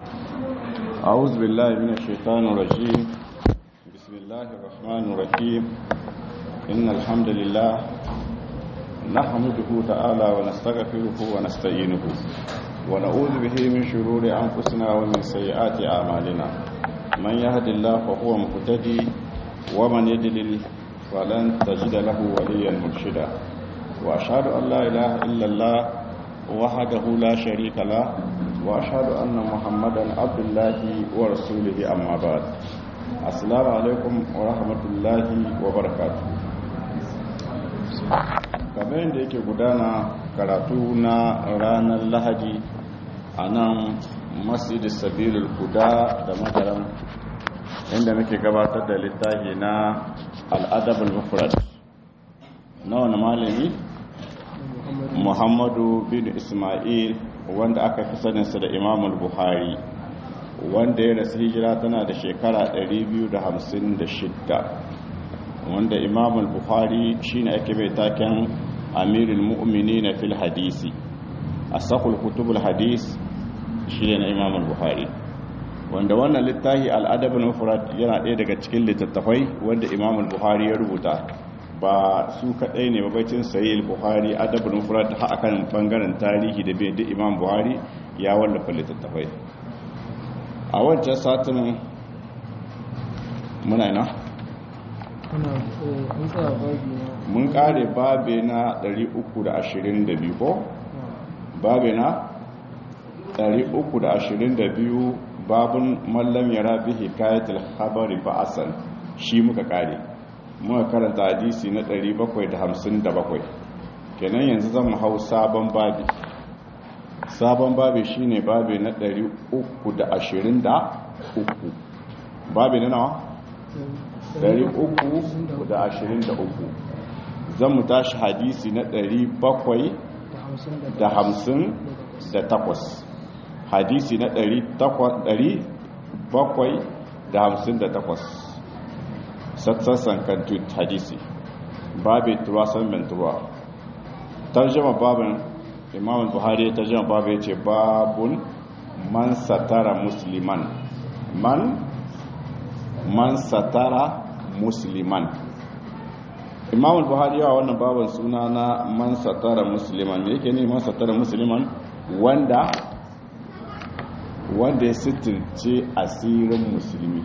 أعوذ بالله من الشيطان الرجيم بسم الله الرحمن الرحيم إن الحمد لله نحمده تعالى ونستغفره ونستعينه ونعوذ به من شرور أنفسنا ومن سيئات أعمالنا من يهد الله فهو مهتدي ومن يضلل فلن تجد له وليا مرشدا وأشهد أن لا إله إلا الله وحده لا شريك له وأشهد أن محمدا عبد الله ورسوله أما بعد السلام عليكم ورحمة الله وبركاته kamar yadda yake gudana karatu na ranar lahadi a nan masjid sabilul guda da madaram inda muke gabatar da littafi na al'adabul mufrad na wani malami muhammadu bin ismail wanda aka fi saninsa da imamul buhari wanda ya rasu hijira tana da shekara 256 wanda imamul buhari shine ake mai taken amirul mu'mini na fil hadisi a sakul kutubul hadis shi ne na imamul buhari wanda wannan littafi al'adabul mufrad yana ɗaya daga cikin littattafai wanda imamul buhari ya rubuta ba su kaɗai ne babacin sayi buhari adabul mufrad ha akan bangaren tarihi da bai da imam buhari ya wallafa littattafai a wancan satin muna ina mun kare babe na 322 ko babe na 322 babun mallam yara bihi kayatul habari ba'asan shi muka kare muka karanta hadisi na 757 kenan yanzu zan mu hau sabon babi sabon babi shine babi na 323 babi na nawa 323 zan mu tashi hadisi na 758 hadisi na 758 sassan kantu hadisi babi turasan mentuwa tarjama babin imam buhari tarjama babin ce babun man satara musliman man man satara musliman imam buhari yawa wannan babin suna na man satara musliman me yake ne man satara musliman wanda wanda ya sitirce asirin musulmi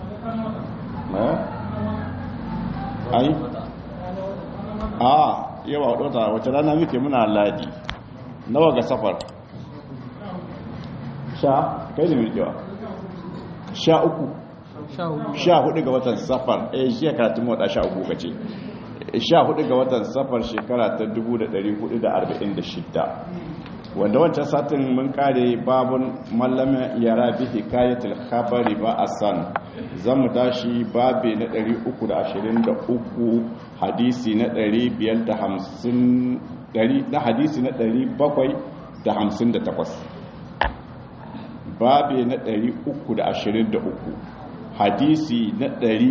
ai a yawa wadota wace rana muke muna ladi nawa ga safar sha kai ne milkewa sha uku sha hudu ga watan safar eh shi ya karatun wata sha uku kace sha hudu ga watan safar shekara ta 1446 wanda wancan satin mun kare babun mallama yara bi hikayatul khabari ba asan zamu tashi babe na 323 hadisi na 550 na hadisi na 758 babe na 323 hadisi na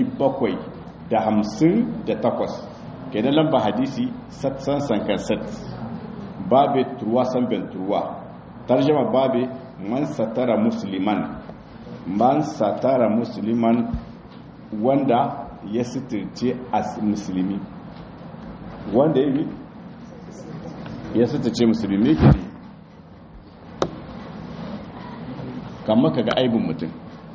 758 kenan lamba hadisi satsan sankan sat babe turwa san ben turwa tarjama babe man satara musliman man satara musliman wanda ya sitirce as musulmi wanda ya yi ya sitirce musulmi ke ne kamar ka ga aibin mutum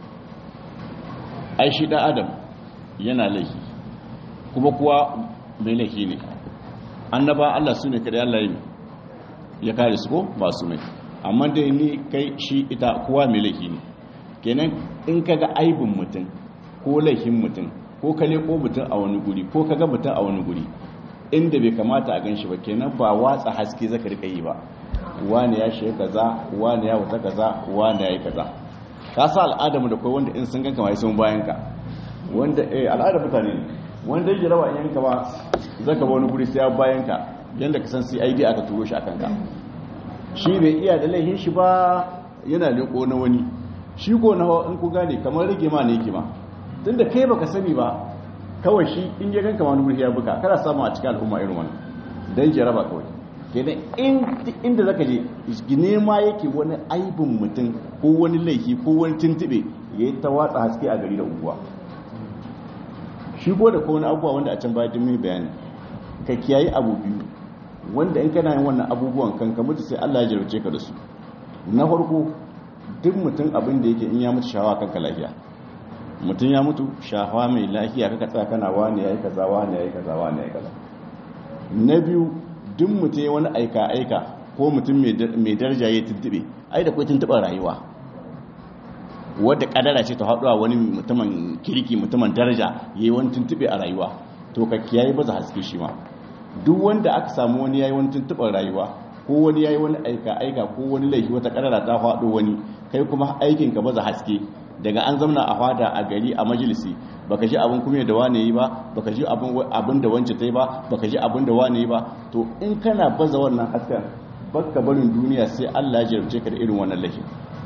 ai shi ɗan adam yana laifi kuma kuwa mai laifi ne annaba Allah su ne kada Allah yi ya kare su ko ba su mai amma dai ni kai shi ita kowa mai laifi ne kenan in ka ga aibin mutum ko laifin mutum ko ka leko mutum a wani guri ko ka ga mutum a wani guri inda bai kamata a ganshi ba kenan ba watsa haske zaka rika yi ba wani ya shi kaza wani ya wuta kaza wani ya yi kaza ka sa al'adamu da kai wanda in sun ganka mai sun bayan ka wanda eh al'adar mutane ne wanda yake rawa yanka ba zaka ba wani guri sai ya bayan ka yanda ka san CID aka turo shi akan ka shi bai iya da laifin shi ba yana leko na wani shi ko na in ku gane kamar rage ma ne yake ma tunda kai baka sani ba kawai shi in ya ganka wani guri ya buka kana samu a cikin al'umma irin wannan dan jaraba kawai kenan inda zaka je nema yake wani aibin mutum ko wani laifi ko wani tuntube ya yi ta watsa haske a gari da unguwa shi ko da kowane abubuwa wanda a can baya mai bayani ka kiyayi abu biyu wanda in kana yin wannan abubuwan kan ka mutu sai Allah ya jarabce ka da su na farko duk mutum abin da yake in ya mutu shawa kanka lafiya mutum ya mutu shawa mai lafiya kaka tsaya kana wani yayi kaza wani yayi kaza wani yayi kaza na biyu duk mutum ya wani aika aika ko mutum mai daraja ya tuntube ai da kai tuntuban rayuwa wadda kadara ce ta haɗuwa wani mutumin kirki mutumin daraja ya yi wani tuntube a rayuwa to ka kiyaye baza haske shi ma duk wanda aka samu wani ya yi wani tuntuɓar rayuwa ko wani ya yi wani aika aika ko wani laifi wata kadara ta faɗo wani kai kuma aikin ka baza haske daga an zamna a fada a gari a majalisi baka ji abin kuma da wane yi ba baka ji abin da wance ta yi ba baka ji abin da wane yi ba to in kana baza wannan hasken baka barin duniya sai Allah ya jarabce ka da irin wannan laifin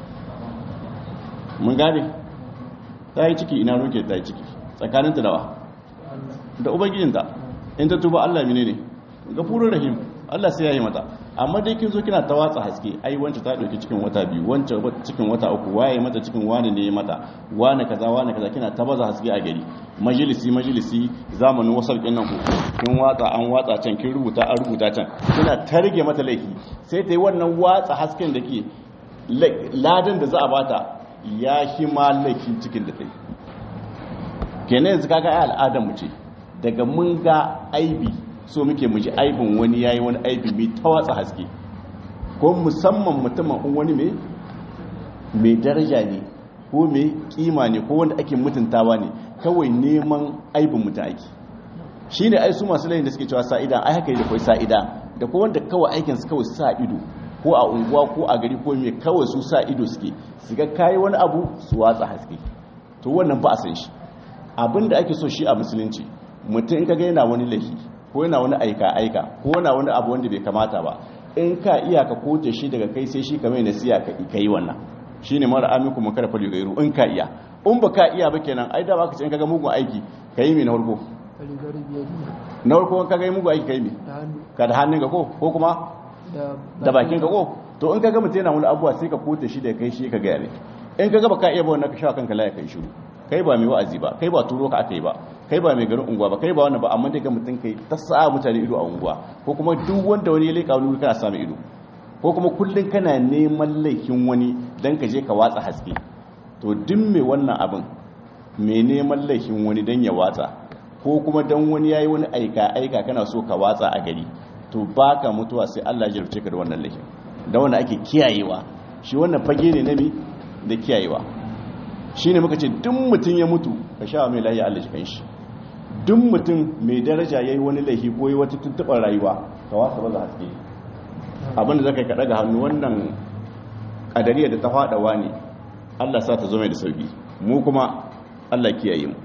mun gane ta yi ciki ina roke ta yi ciki tsakaninta dawa da ubangijinta in ta tuba Allah mine ne gafurur rahim Allah sai ya yi mata amma dai kin zo kina ta watsa haske ai wance ta dauki cikin wata biyu wance cikin wata uku waye mata cikin wani ne mata wani kaza wani kaza kina ta baza haske a gari majalisi majalisi zamanin wasar kin nan ku kin watsa an watsa can kin rubuta an rubuta can kina ta rage mata laifi sai ta yi wannan watsa hasken da ke ladan da za a bata ya shi ma laifin cikin da ta yi kenan yanzu kaga ai al'adar mu ce daga mun ga aibi so muke muji aibin wani yayi wani aibi mai ta watsa haske ko musamman mutumin in wani mai mai daraja ne ko mai kima ne ko wanda ake mutuntawa ne kawai neman aibin mutum ake shi ne ai su masu layin da suke cewa sa'ida ai haka yi da kawai sa'ida da ko wanda kawai aikinsu kawai sa ido ko a unguwa ko a gari ko mai kawai su sa ido suke su ga kayi wani abu su watsa haske to wannan ba a san shi abin da ake so shi a musulunci mutum in kaga yana wani laifi ko yana wani aika aika ko yana wani abu wanda bai kamata ba in ka iya ka kote shi daga kai sai shi kamar nasiya ka yi wannan shine mara amiku mun kada fali gairu in ka iya in ba ka iya ba kenan ai da baka ce in kaga mugun aiki ka yi mai na farko na farko ka ga mugun aiki ka yi mai ka da hannun ka ko ko kuma da bakin ka ko to in kaga mutum yana wani abuwa sai ka kote shi da kai shi ka gaya ne in kaga ba ka iya ba wannan ka sha kanka laya kai shiru kai ba mai wa'azi ba kai ba turo ka aka yi ba kai ba mai garin unguwa ba kai ba wannan ba amma daga mutum kai ta sa mutane ido a unguwa ko kuma duk wanda wani ya leka wani kana samu ido ko kuma kullun kana neman laifin wani dan ka je ka watsa haske to duk mai wannan abin mai neman laifin wani dan ya watsa ko kuma dan wani yayi wani aika aika kana so ka watsa a gari to baka mutuwa sai Allah ya jarce ka da wannan laifin da wanda ake kiyayewa shi wannan fage ne na mi da kiyayewa shi ne muka ce duk mutum ya mutu ka sha mai layi Allah jikan shi duk mutum mai daraja ya yi wani laifi ko yi wata tuntuɓar rayuwa ka wasa ba za haske abinda zaka kaɗa ga hannu wannan ƙadariya da ta faɗawa ne Allah sa ta zo mai da sauki mu kuma Allah kiyaye mu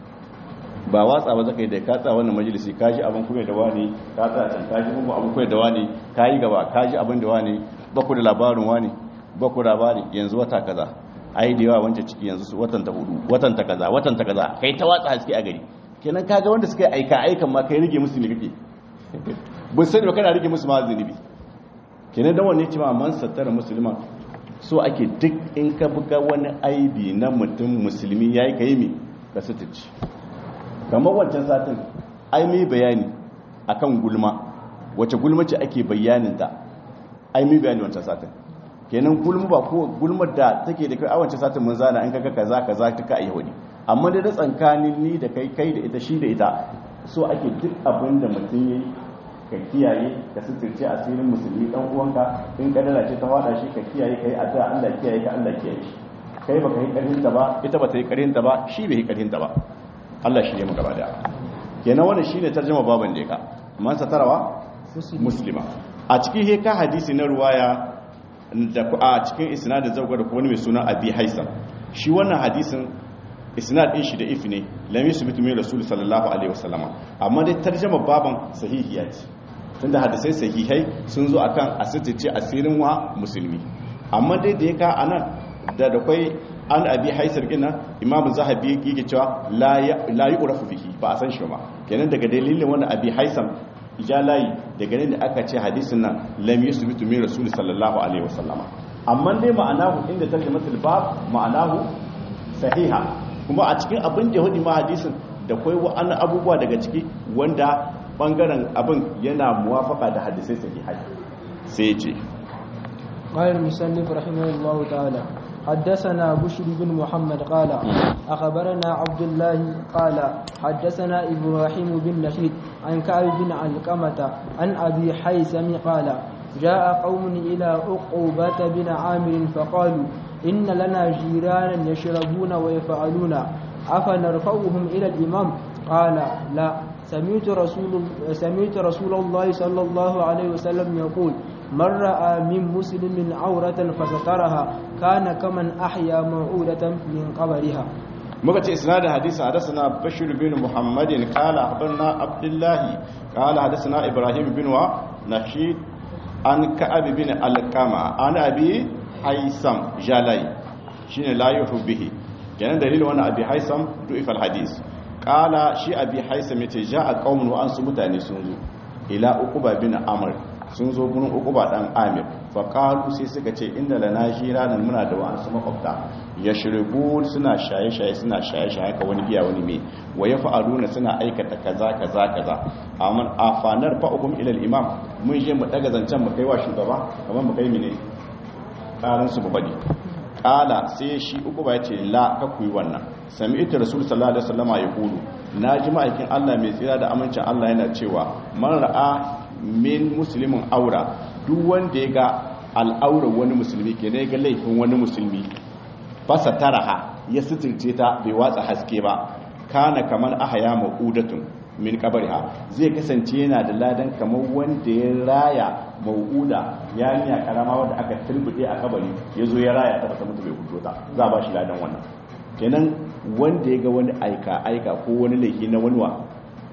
ba watsa ba zaka yi da ka tsa wannan majalisi ka ji abin kuma da wani ka tsa can ka ji mugu abin kuma da wani ka yi gaba ka ji abin da wani ba ku da labarin wani ba ku labari yanzu wata kaza ai da yawa wancan ciki yanzu su watan ta hudu watan ta kaza watan ta kaza kai ta watsa haske a gari kenan kaga wanda suka yi aika aikan ma kai rige musu ne kake bin sani ba kana rige musu ma zunubi kenan dan wanne cewa man sattara musulman so ake duk in ka buga wani aibi na mutum musulmi yayi kai mi ka sutuci kamar wancan satin ai mai bayani akan gulma wace gulma ce ake bayanin ta ai mai bayani wancan satin kenan gulma ba ko gulmar da take da kai a wancan satin mun zana an kaga kaza kaza tuka a yahudi amma da da tsankanin ni da kai kai da ita shi da ita so ake duk abin da mutum yayi ka kiyaye ka suturce asirin musulmi dan uwanka in kadara ce ta wada shi ka kiyaye kai addu'a Allah kiyaye ka Allah kiyaye shi kai baka yi karin ta ba ita bata yi karin ta ba shi bai yi karin ta ba Allah shi ne mu gaba da kenan wannan shine tarjuma baban da ka man satarawa muslima a cikin heka hadisi na ruwaya da a cikin isnadin zauga da wani mai suna abi haisam shi wannan hadisin isnad din shi da if ne lam yusbitu min rasul sallallahu alaihi wasallama amma dai tarjuma baban sahihiya ce tunda hadisai sahihai sun zo akan asirce asirin wa musulmi amma dai da yaka anan da da kai an abi haisar gina imam zahabi yake cewa la la yu'rafu bihi ba a san shi ba kenan daga dalilin wannan abi haisam jalayi daga ne da aka ce hadisin nan lam yusbitu min rasul sallallahu alaihi wasallama amma dai ma'anahu inda tarjumatul bab ma'anahu sahiha kuma a cikin abin da hudu ma hadisin da kai wa'annan abubuwa daga ciki wanda bangaren abin yana muwafaka da hadisai sahihai sai ya ce قال المسلف رحمه الله تعالى حدثنا بشر بن محمد قال أخبرنا عبد الله قال حدثنا إبراهيم بن نشيد عن كعب بن علقمة عن أبي حيثم قال جاء قوم إلى عقوبة بن عامر فقالوا إن لنا جيرانا يشربون ويفعلون أفنرفعهم إلى الإمام قال لا سمعت رسول سمعت رسول الله صلى الله عليه وسلم يقول من رأى من مسلم عورة فسترها كان كمن أحيا موعودة من قبرها muka ce isnadin hadisi hadathana bashir bin muhammadin qala akhbarna abdullah qala hadathana ibrahim bin wa nashid an ka'ab bin alqama an abi haisam jalai shine la yuhu bihi kenan dalilin wannan abi haisam du'if alhadis qala shi abi haisam yace ja'a qaumun wa ansu mutane sun zo ila uquba bin amr sun zo gurin uquba dan amir fa qalu sai suka ce inda lana nan muna da wa'ansu makwabta yashrubu suna shaye-shaye suna shaye-shaye ka wani biya wani me wa yaf'aluna suna aikata kaza kaza kaza amma afanar fa'ukum ila al-imam mun je mu daga zancen mu kai wa shugaba kamar mu kai mine karan su bubadi kala sai shi uku ba yace la ka kuyi wannan sami'tu rasul sallallahu alaihi wasallama yaqulu naji ma'aikin Allah mai tsira da amincin Allah yana cewa man ra'a min muslimin aura duk wanda ya ga al'aurar wani musulmi ke ne ga laifin wani musulmi fasa taraha ya suturce ta bai watsa haske ba kana kamar ahaya mau'udatun min kabariha zai kasance yana da ladan kamar wanda ya raya mau'uda ya niya karama wanda aka turbude a kabari ya zo ya raya ta bata mutu bai hudu ta za a ba shi ladan wannan kenan wanda ya ga wani aika aika ko wani laifi na wani wa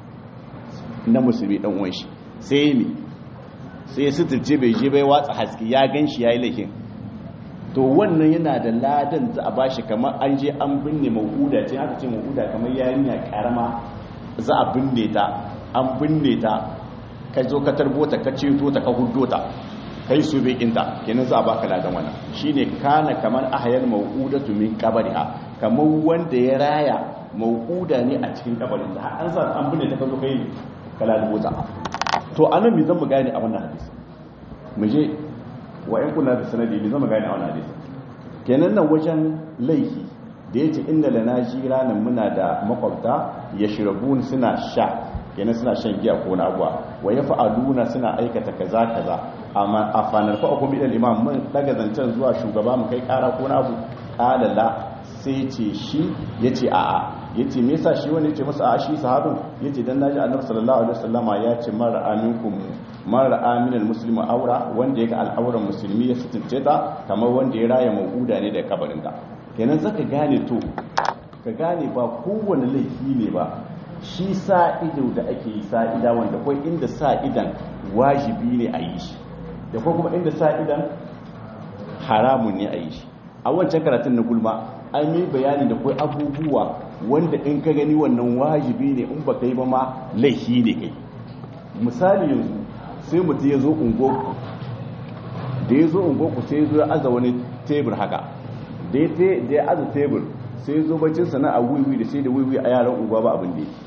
na musulmi dan uwan shi sai mi sai ya suturce bai je bai watsa haske ya gan shi ya yi laifin to wannan yana da ladan za a bashi kamar an je an binne mau'uda ce haka ce mau'uda kamar yarinya karama za a binne ta an binne ta ka zo ka tarbo ta ka ceto ta ka huddo ta kai su bekinta kenan za a baka ladan wannan shine kana kamar ahayar mau'udatu min qabriha kamar wanda ya raya mau'uda ne a cikin kabarin ta an sa an binne ta ka zo kai kala ta to anan me zan mu gane a wannan hadisi mu je wa in kula da sanadi me zan mu gane a wannan hadisi kenan nan wajen laifi da yace inda lana jiranan muna da makwabta yashrabun suna sha kenan suna shan giya ko na abuwa wa yafa'aluna suna aikata kaza kaza amma afanar fa akum ila imam mun daga zancen zuwa shugaba mu kai kara ko na abu qala la sai ce shi yace a'a yace me yasa shi wani yace masa a shi sahabin yace dan naji annabi sallallahu alaihi wasallama ya ce man ra'a minkum man ra'a minal muslimu aura wanda yake al'auran musulmi ya sutunce ta kamar wanda ya raya mauda ne da kabarin ta kenan zaka gane to ka gane ba kowane laifi ne ba shi sa ido da ake yi sa ida wanda kai inda sa idan wajibi ne a yi shi da kuma kuma inda sa idan haramun ne a yi shi a wancan karatun na gulma an yi bayani da kai abubuwa wanda in ka gani wannan wajibi ne in baka yi ba ma laifi ne kai misali yanzu sai mutum ya zo ungoku da ya zo ungoku sai ya zo ya aza wani tebur haka da ya aza tebur sai ya zo bacin sana'a wiwi da sai da wiwi a yaran unguwa ba abin da ya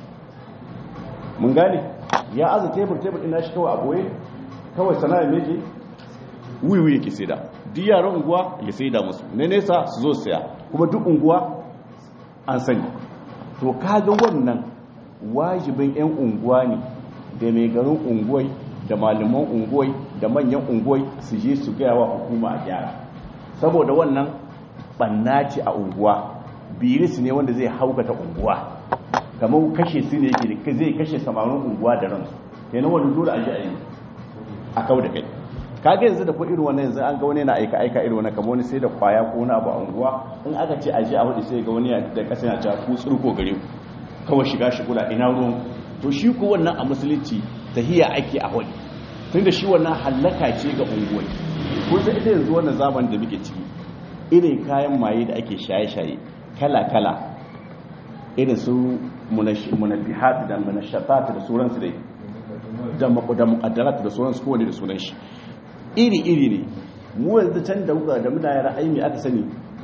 mun gane ya aza tebur tebur ina shi kawai a boye kawai sana'a ne ke wiwi yake sai da duk yaran unguwa ya sai da musu ne nesa su zo saya kuma duk unguwa an sani to kaga wannan wajibin 'yan unguwa ne da mai garin unguwai da malaman unguwai da manyan unguwai su je su gaya wa hukuma a gyara saboda wannan banna ce a unguwa biris ne wanda zai haukata unguwa kamar kashe su ne yake zai kashe samarin unguwa da ransu kenan wani dole a ji a yi a kau da kai kaga yanzu da ko irin wannan yanzu an ga wani na aika aika irin wannan kamar wani sai da kwaya ko wani abu a unguwa in aka ce aje a hudu sai ga wani da kasa yana cewa ku tsurko gare ku kawai shiga shigula ina ruwan to shi ko wannan a musulunci tahiya ake a hudu tunda shi wannan hallaka ce ga unguwai ko sai ita yanzu wannan zaman da muke ciki irin kayan maye da ake shaye shaye kala kala irin su munabihat da munashatat da sauransu dai da muƙaddarat da sauransu kowane da sunan shi iri-iri ne mu yanzu can da muka da muna yara aimi aka sani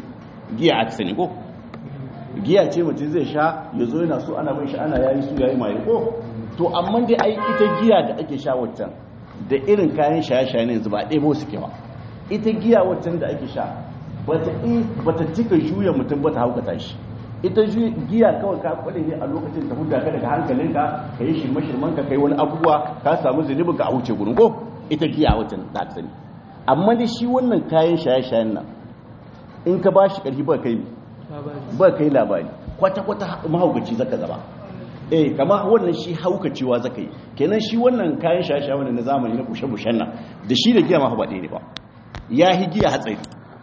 giya aka sani ko giya ce mutum zai sha ya zo yana so ana bin shi ana yayi su yayi mai ko to amma dai ai ita giya da ake sha waccan da irin kayan shaye-shaye ne yanzu ba ɗaya ba suke ba ita giya waccan da ake sha bata bata cika juya mutum ba ta haukata shi ita giya kawai ka kwade ne a lokacin ta hudda ka daga hankalinka ka yi shirme shirman ka kai wani abubuwa ka samu zunubin ka a wuce gurin ko ita giya waccan ta sani amma da shi wannan kayan shaye-shayen nan in ka ba shi ƙarfi ba kai ba kai labari kwata-kwata mahaukaci zaka zama eh kama wannan shi haukacewa zaka yi kenan shi wannan kayan shaye-shaye wannan na zamani na kushe-kushen nan da shi da giya ma ba ɗaya ne ba ya hi giya hatsari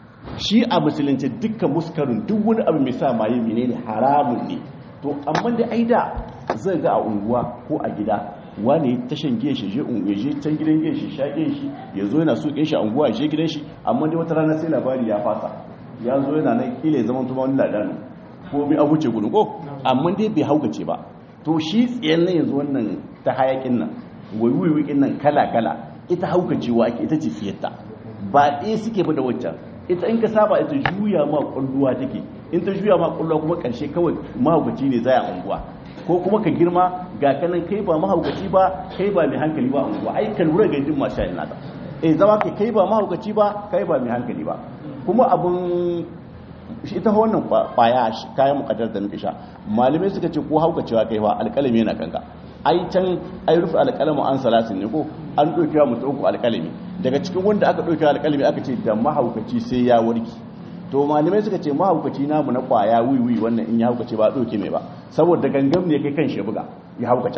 shi a musulunci dukkan muskarin duk wani abu mai sa maye menene haramun ne to amma da aida zai ga a unguwa ko a gida wani ta shan giya shi je je can gidan giya shi sha giya shi ya zo yana sukin shi a unguwa je gidan shi amma dai wata rana sai labari ya fasa ya zo yana nan kila ya zama tuma wani ladanu ko mai abuce gudun ko amma dai bai haukace ba to shi tsayen nan yanzu wannan ta hayakin nan waiwaiwakin nan kala kala ita haukacewa ake ita ce siyarta ba ɗaya suke ba da waccan ita in ka saba ita juya ma kulluwa take in ta juya ma kulluwa kuma karshe kawai mahaukaci ne zai a unguwa ko kuma ka girma ga kanan kai ba mahaukaci ba kai ba mai hankali ba a unguwa ai ka lura ga jin masu shayin nata eh zama kai kai ba mahaukaci ba kai ba mai hankali ba kuma abun shi ita wannan kwaya kayan mukaddar da muke sha malamai suka ce ko haukacewa kai ba alƙalami yana kanka ai can ai rufe alƙalamu an salasin ne ko an ɗauki wa mutum uku alƙalami daga cikin wanda aka ɗauki alƙalami aka ce da mahaukaci sai ya warki to malamai suka ce mahaukaci namu na ƙwaya wiwi wannan in ya haukace ba ɗauke mai ba saboda gangam ne kai kan shi buga ya haukace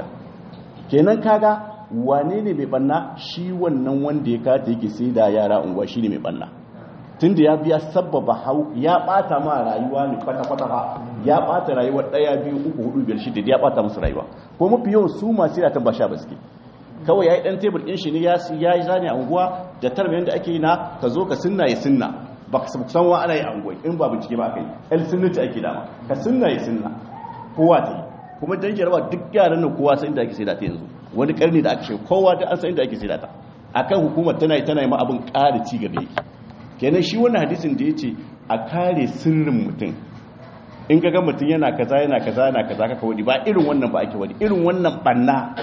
kenan kaga wane ne mai banna shi wannan wanda ya kata yake sai da yara unguwa shi ne mai banna tunda ya biya sabbaba hau ya bata ma rayuwa ne kwata-kwata ba ya bata rayuwa daya biyu uku hudu biyar shida ya bata musu rayuwa ko mafi yawan su masu yata ba sha baske kawai ya yi dan tebur ɗin shi ne ya yi zane a unguwa da tarbiyyar da ake yi na ka zo ka sunna ya sunna ba ka san wa ana yi a unguwa in ba bincike ba aka yi el sunnati ake dama ka sunna ya sunna kowa ta yi kuma dan jarawa duk yaran nan kowa san inda ake sai da ta yanzu wani karni da aka shi kowa da an san inda ake sai da ta akan hukumar tana yi tana yi ma abin ƙara ci gaba yake kenan shi wannan hadisin da ya ce a kare sirrin mutum in ga mutum yana kaza yana kaza yana kaza kaka wadi ba irin wannan ba ake wadi irin wannan banna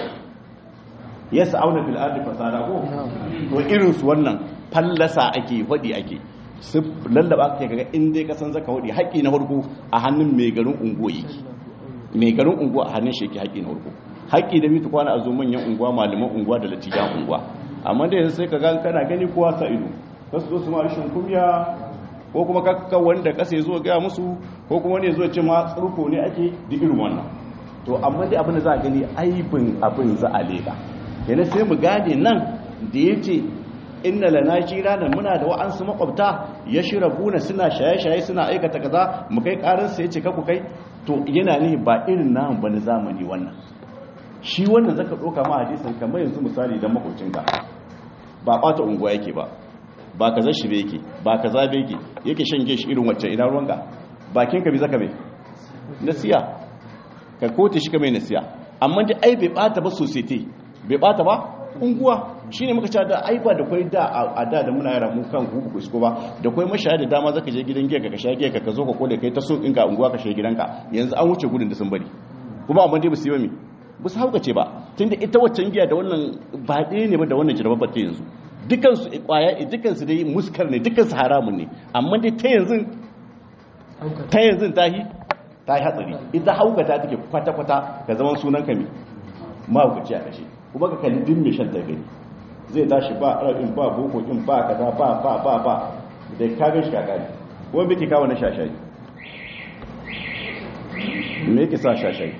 ya sa'auna fil ardi fasada ko to irin su wannan fallasa ake wadi ake su lallaba kake kaga in dai ka san zaka wadi haƙi na farko a hannun mai garin unguwa yake mai garin unguwa a hannun shi yake haƙi na farko haƙi da mitu kwana a zo manyan unguwa malaman unguwa da latijan unguwa amma da yanzu sai ka ga kana gani kowa sa ido kasu zo su ma rashin kumya ko kuma kakka wanda kasa ya zo gaya musu ko kuma ne zo ce ma tsurko ne ake da irin wannan to amma dai abin da za a gani aibin abin za a leka kenan sai mu gane nan da ya ce inna lana jiranan muna da wa'ansu makwabta ya shirabuna suna shaye-shaye suna aikata kaza mu kai karansa ya ce kaku kai to yana ne ba irin namu ba na zamani wannan shi wannan zaka ɗauka ma hadisin kamar yanzu misali don makocinka ba ɓata unguwa yake ba ba ka zan shi be yake ba ka zabe yake yake shan gishi irin wacce ina ruwanka bakin ka bi zaka mai nasiya ka kote shi ka mai nasiya amma da ai bai bata ba society bai bata ba unguwa shine muka cewa da ai ba da kai da a da da muna yara mu kan ku ku isko ba da kai mashaya da dama zaka je gidan giya ka sha giya ka zo ka kole kai ta so in ka unguwa ka shiga gidanka yanzu an wuce gudun da sun bari kuma amma dai ba su yi ba mi ba su haukace ba tunda ita waccan giya da wannan ba ɗaya ne ba da wannan jarabar ta yanzu dukansu kwaya dukansu dai muskar ne dukansu haramun ne amma dai ta yanzu ta yanzu ta yi ta yi hatsari ita haukata take kwata-kwata ka zama sunan kami mahaukaci a kashe kuma ka kalli din mai shan ta gani zai tashi ba arabin ba bokokin ba kaza ba ba ba ba da ka gan shi kakari kuma bai ke kawo na shashayi me yake sa shashayi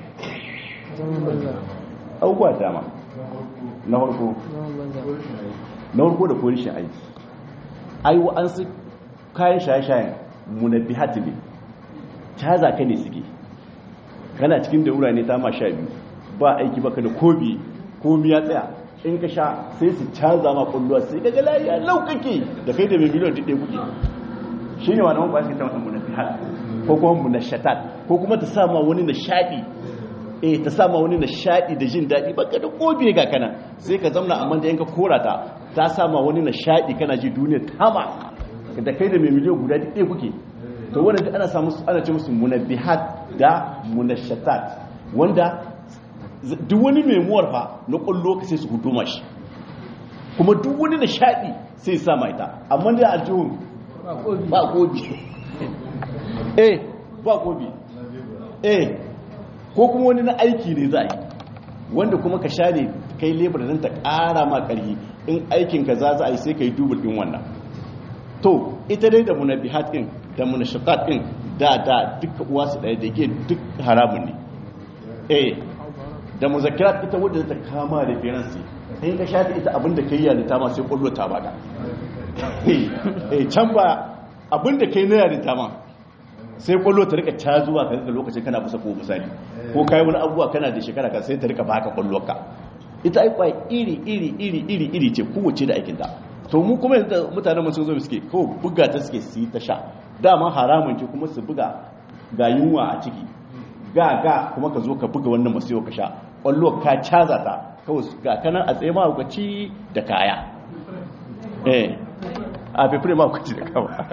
abubuwa dama na farko na farko da kori shi aiki ai an su kayan shaye-shayen munabbihat ne caza ka ne suke kana cikin daura ne ta ma sha biyu ba aiki baka da kobi komi ya tsaya in ka sha sai su caza ma kulluwa sai daga lafiya laukake da kai da mai miliyan duk ɗaya kuke shi ne wani wani ta mata munabbihat ko kuma munashatat ko kuma ta sa ma wani nishaɗi eh ta sama wani nishadi da jin daɗi baka da kobe ga kana sai ka zamna amma da yanka kora ta ta sama wani nishadi kana ji duniya tama da kai da mai miliyan guda ɗaya kuke to wannan duk ana samu ana ce musu munabbihat da munashatat wanda duk wani mai muwar fa na kullo ka sai su huduma shi kuma duk wani nishadi sai sa mai ta amma da aljihun ba gobi eh ba gobi eh ko kuma wani na aiki ne za a yi wanda kuma ka sha ne kai lebar don ta ƙara ma ƙarfi in aikin ka za za a yi sai ka yi dubul ɗin wannan to ita dai da munabihat ɗin da munashatat ɗin da da duka uwa su ɗaya da ke duk haramun ne eh da muzakirat ita wadda ta kama referensi in ka shafi ita abinda kai yarinta ma sai kullo ta baka eh can ba abinda kai na yarinta ma sai kullo ta rika cazuwa ka rika lokacin kana busa ko misali ko kai wani abubuwa kana da shekara ka sai ta rika baka kullo ka ita ai kwai iri iri iri iri iri ce kowace da aikin ta to mu kuma yanzu mutanen mun sun zo suke ko buga ta suke su yi ta sha dama haramun ce kuma su buga ga yunwa a ciki ga ga kuma ka zo ka buga wannan masu ka sha kwallo ka caza ta kawai ga kanan a tsaye mahaukaci da kaya eh a fefere mahaukaci da kawa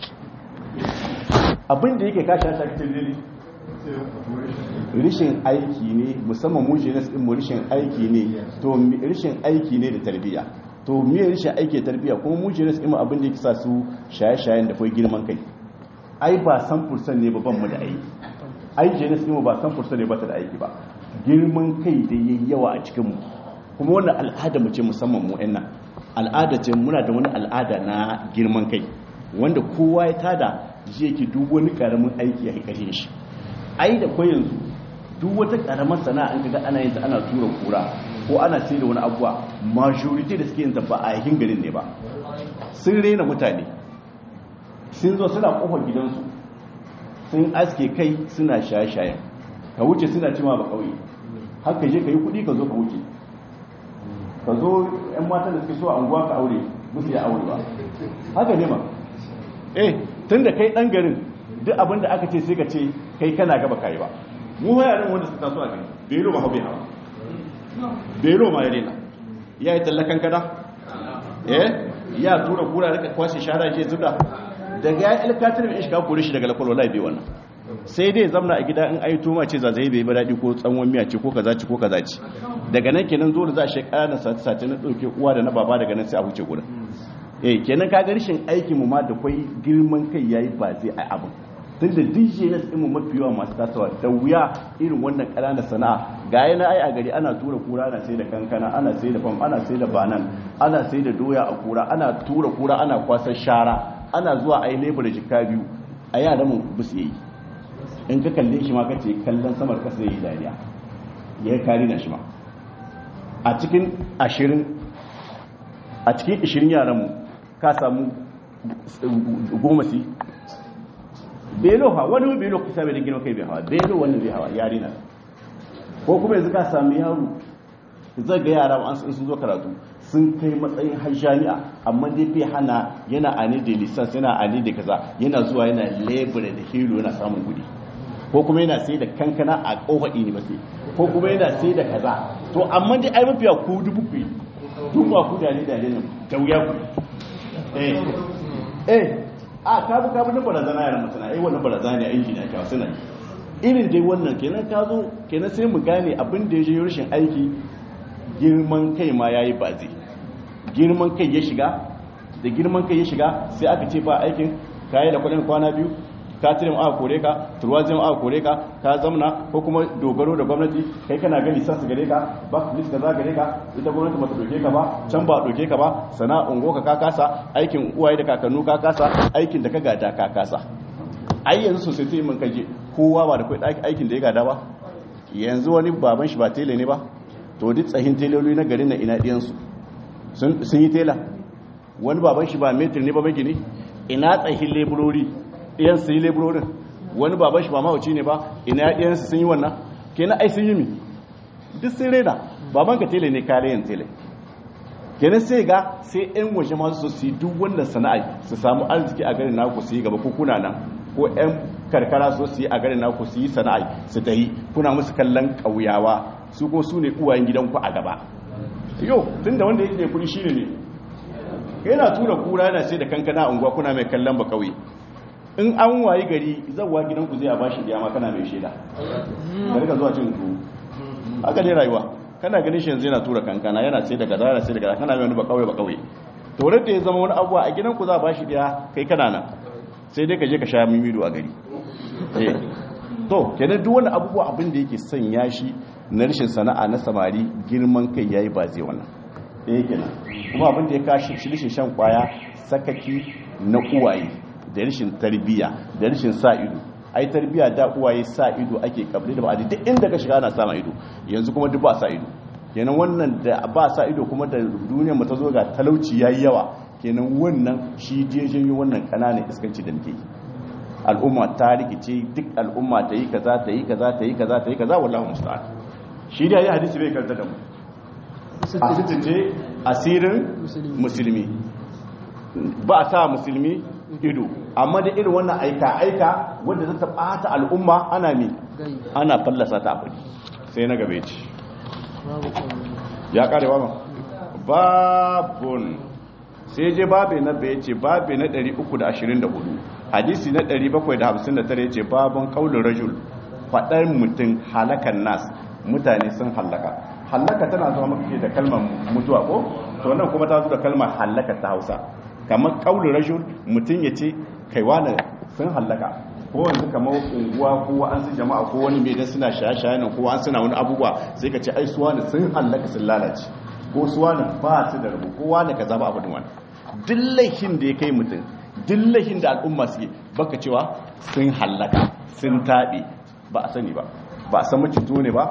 abinda yake kashi a shakitin dili rishin aiki ne musamman mu jenis din mu rishin aiki ne to rishin aiki ne da tarbiyya to miye rishin aiki da tarbiyya kuma mu jenis din abin da yake sa su shaye-shayen da kai girman kai ai ba san fursan ne babban mu da aiki ai jenis din ba san fursan ne ba ta da aiki ba girman kai da yayi yawa a cikin mu kuma wannan al'ada mu ce musamman mu ɗan al'ada ce muna da wani al'ada na girman kai wanda kowa ya tada ji yake duk wani karamin aiki ya kashe shi ai da ko yanzu duk wata karamar sana'a an kaga ana yin ta ana tura kura ko ana sai da wani abuwa majority da suke yin ta ba a yakin garin ne ba sun rena mutane sun zo suna kofar gidansu sun aske kai suna shaye-shayen ka wuce suna cima ba kauye haka je ka yi kudi ka zo ka wuce ka zo yan matan da suke so a unguwa ka aure musu ya aure ba haka ne ma eh tun da kai dan garin duk abin da aka ce sai ka ce kai kana gaba kai ba mu yaran wanda suka taso a gari bero ba haube hawa bero ma ya rena ya yi tallakan kada eh ya tura kura rika kwashe shara je zuga daga ya ilkatar mai shiga kore shi daga lakwal wallahi bai wannan sai dai zamna a gida in ayi tuma ce zazzaye bai ba daɗi ko tsanwan miya ce ko kaza ce ko kaza ce daga nan kenan zo da za a shekara na sati sati na ɗauke uwa da na baba daga nan sai a huce gurin eh kenan ka ga rashin aikin mu ma da kwai girman kai yayi ba zai ai abin tunda DJ na mu mafi yawa masu tasowa da wuya irin wannan ƙananan sana'a ga yana ai a gari ana tura kura ana sai da kankana ana sai da fam ana sai da banan ana sai da doya a kura ana tura kura ana kwasar shara ana zuwa ai lebur jikka biyu a yaran mu bisu yi in ka kalle shi ma kace kallon samar kasa yayi dariya ya kari na shi ma a cikin ashirin a cikin ashirin yaran mu ka samu goma si belo ha wani belo kusa bai da gina kai bai hawa belo wani bai hawa yari na ko kuma yanzu ka sami yaro zai ga yara an sun zo karatu sun kai matsayin har jami'a amma dai bai hana yana ani da lisans yana ani da kaza yana zuwa yana lebura da hero yana samun kudi ko kuma yana sai da kankana a kofaɗi ne ba sai ko kuma yana sai da kaza to amma dai ai mafiya ku dubu ku duk ba ku da ne da ne da wuya ku eh eh a kabu kabu na barazana yaran mutuna ai wannan barazana ne aiki na kawo suna irin dai wannan kenan ka zo kenan sai mu gane abin da ya je rashin aiki girman kai ma yayi bazi girman kai ya shiga da girman kai ya shiga sai aka ce ba aikin kayi da kudin kwana biyu ka tirin aka kore ka turwazin aka kore ka ka zamna ko kuma dogaro da gwamnati kai kana gani sassu gare ka ba list kaza gare ka ita gwamnati ba ta doke ka ba can ba doke ka ba sana'un goka ka kasa aikin uwaye da kakannu ka kasa aikin da ka gada ka kasa ai yanzu society mun kaje kowa ba da kai aikin da ya gada ba yanzu wani baban shi ba tele ne ba to duk tsahin teloli na garin na ina diyansu sun yi tela wani baban shi ba metir ne ba magini ina tsahin leburori ɗiyan su yi leburorin wani baban shi ba mawuci ne ba ina ɗiyan su sun yi wannan kenan ai sun yi mi duk sun rena baban ka tele ne kare yin tele kenan sai ga sai yan waje masu su su yi duk wannan sana'a su samu arziki a garin naku su yi gaba ko kuna nan ko yan karkara so su yi a garin naku su yi sana'a su ta yi kuna musu kallon ƙauyawa su ko su ne uwayen gidanku a gaba yau tun da wanda yake da kuɗi shine ne yana tura kura yana sai da kankana a unguwa kuna mai kallon ba kauye in an wayi gari zawa gidanku zai a bashi diyama kana mai shaida da rika zuwa cin ku haka ne rayuwa kana ganin shi yanzu yana tura kankana yana sai da gaza yana sai da gaza kana mai wani ba kauye ba kauye to da ya zama wani abuwa a gidanku za a bashi diya kai kana nan sai dai ka je ka sha mimido a gari eh to kenan duk wani abubuwa abin da yake sanya shi na rashin sana'a na samari girman kai yayi ba zai wannan ɗaya kenan kuma abin da ya kashi shi rashin shan kwaya sakaki na uwaye da rashin tarbiyya da rashin sa ido ai tarbiyya da uwaye sa ido ake kabri da ba'adi duk inda ka shiga ana sama ido yanzu kuma duk ba sa ido kenan wannan da ba sa ido kuma da duniyar mu ta zo ga talauci yayi yawa kenan wannan shi je janyo wannan kananan iskanci da muke yi al'umma ta rikice duk al'umma ta yi kaza ta yi kaza ta yi kaza ta yi kaza wallahi musta'an shi da ya hadisi bai karanta da mu a ce asirin musulmi ba a sa musulmi ido amma da irin wannan aika-aika wadda zata bata al'umma ana mi ana fallasa ta abu sai na gabe ce ya kare ba babun sai je babe na bai ce babe na 324 hadisi na 759 ya ce babun kaulin rajul faɗar mutum halakan nas mutane sun hallaka hallaka tana zuwa maka da kalmar mutuwa ko to nan kuma ta zo da kalmar hallaka ta Hausa kamar qaulul rajul mutun yace kai wani sun hallaka ko yanzu kamar unguwa ko an su jama'a ko wani mai da suna shaye-shaye nan ko an suna wani abubuwa sai ka ce ai suwa ne sun hallaka sun lalace ko suwa ne ba su da rabu ko wani kaza ba abin wani dillahin da ya kai mutum dillahin da al'umma suke baka cewa sun hallaka sun taɓe ba a sani ba ba a san macito ne ba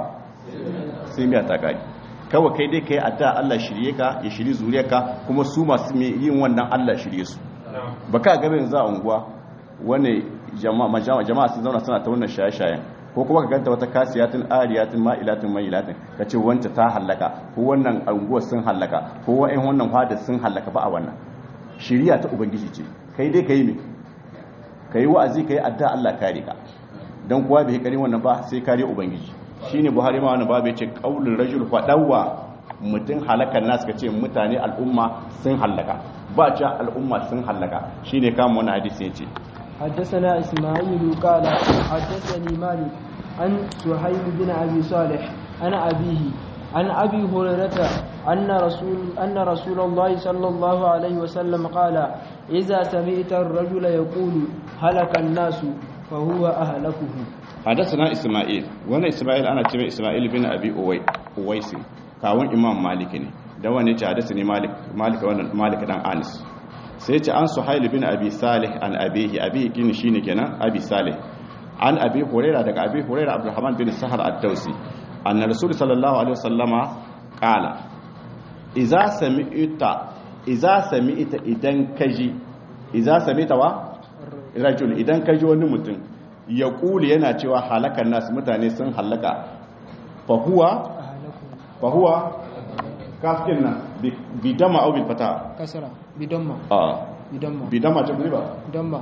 sai miya ta gani kawai kai dai ka yi adda Allah shirye ka ya shiri zuriyarka kuma su masu yin wannan Allah shirye su ba ka gaba yanzu a unguwa wani jama'a sun zauna suna ta wannan shaye-shayen ko kuma ka ganta wata kasiyatin ariyatin ma'ilatin ma'ilatin ka ce wanta ta hallaka ko wannan unguwar sun hallaka ko wa'in wannan fadar sun hallaka ba a wannan shiriya ta ubangiji ce kai dai ka yi me ka yi wa'azi ka yi adda Allah kare ka don kuwa bai kari wannan ba sai kare ubangiji shine buhari ma wannan babu yace qaulul rajul fadawa mutum halakan nasu kace mutane al'umma sun halaka ba ce al'umma sun halaka shine kama wannan hadisi yace حدثنا إسماعيل قال حدثني مالك عن سهيل بن أبي صالح عن أبيه عن أبي هريرة أن رسول أن رسول الله صلى الله عليه وسلم قال إذا سمعت الرجل يقول هلك الناس فهو أهلكه حدثنا إسماعيل وانا إسماعيل أنا تبع إسماعيل بن أبي أويس كاون إمام مالك ne da wani ce hadasani malik malik wannan malik dan anis sai ce an suhail bin abi salih an abihi abihi kin shine kenan abi salih an abi huraira daga abi huraira abdurrahman bin sahar ad-dausi anna rasul sallallahu alaihi wasallama qala idza sami'ta idza sami'ta idan kaji idza sami'ta wa rajul idan kaji wani mutum ya kuli yana cewa halakan nasu mutane sun halaka fahuwa fahuwa kafin nan bidama au bil fata kasara bidamma a bidamma bidama ce ba bidamma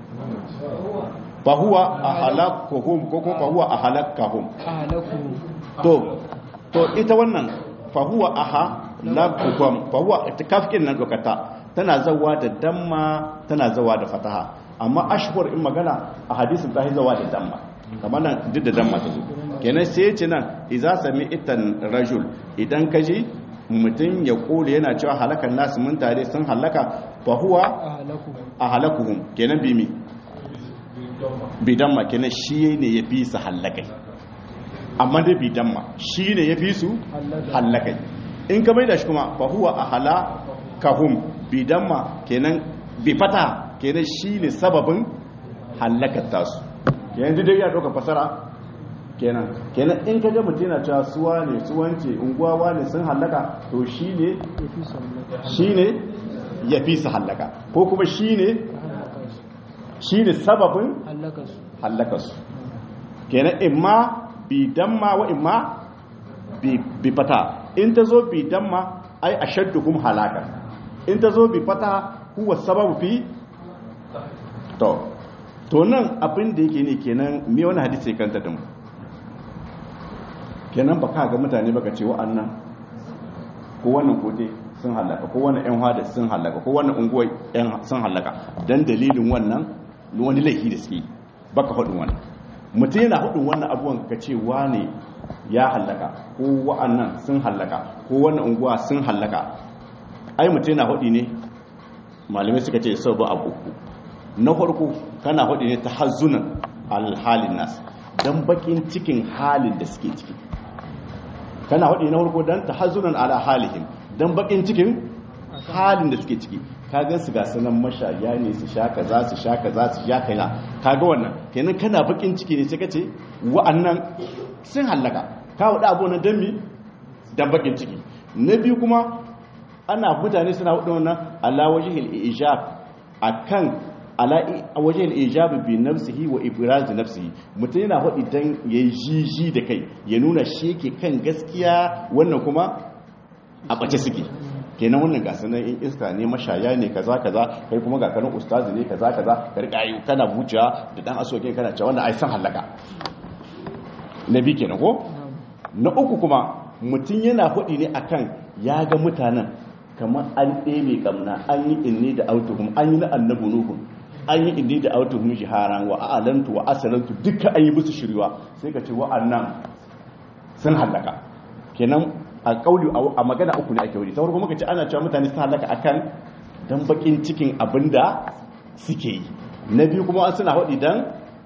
fahuwa ahalakuhum ko ko fahuwa ahalakahum ahalaku to to ita wannan fahuwa ahalakuhum fahuwa kafin nan dokata tana zawa da damma tana zawa da fataha amma ashhur in magana a hadisin ta zawa da damma kamar nan duk da damma ta zo kenan sai ya ce nan idza sami itan rajul idan kaji mutum ya kore yana cewa halakan nasu mun tare sun halaka fa huwa ahalaku ahlakuhum kenan bi mi bidamma kenan shi ne ya fi su hallakai amma dai bidamma shi ne ya fi su hallakai in ka mai da shi kuma fa huwa ahlakahum bidamma kenan bi fata kenan shi ne sababin hallakar tasu yanzu dai ya ɗauka fasara kenan kenan in ka ga mutum yana cewa suwa ne suwance unguwa ne sun hallaka to shi ne ya fi sallaka shi ne ya fi su hallaka ko kuma shi ne shi ne sababin hallaka su hallakarsu kenan imma bi damma wa imma bi bi fata in ta zo bi damma ai ashadduhum halaka in ta zo bi fata huwa sababu fi to to nan abin da yake ne kenan me wani hadisi ya kanta da mu kenan ba ka ga mutane baka ce wa'annan ko wannan kote sun halaka ko wannan yan hada sun halaka ko wannan unguwar yan sun halaka dan dalilin wannan wani laifi da suke baka faɗin wannan mutum yana faɗin wannan abubuwan ka ce wane ya halaka ko wa'annan sun halaka ko wannan unguwa sun halaka ai mutum yana faɗi ne malamai suka ce sau ba abu uku na farko kana faɗi ne ta hazunan alhalin nas don bakin cikin halin da suke ciki kana faɗi na farko don ta hazunan ala halihim don bakin cikin halin da suke ciki kaga su ga sanan mashaya ne su sha kaza su sha kaza su sha kaina kaga wannan kenan kana bakin ciki ne sai kace wa'annan sun hallaka ka wada abu na dammi dan bakin ciki na biyu kuma ana mutane suna wada wannan ala wajhil ijab akan ala wajhil ijab bi nafsihi wa ibraz nafsihi mutum yana wadi dan yayi jiji da kai ya nuna shi yake kan gaskiya wannan kuma a bace suke kenan wannan gasa nan in iska ne mashaya ne kaza kaza kai kuma ga kanin ustazi ne kaza kaza ka rika yi kana buciya da dan asoke kana cewa wannan ai san halaka nabi kenan ko na uku kuma mutum yana hudi ne akan ya ga mutanen kamar an ɗebe kamna an yi inni da autuhum an yi na annabu nuhum an yi inni da autuhum jiharan wa a'lantu wa asalantu duka an yi musu shiriwa sai ka ce wa'annan sun halaka kenan a kauli a magana uku ne ake wuri ta farko muka ce ana cewa mutane su halaka akan dan bakin cikin abinda suke yi na biyu kuma an suna hadi dan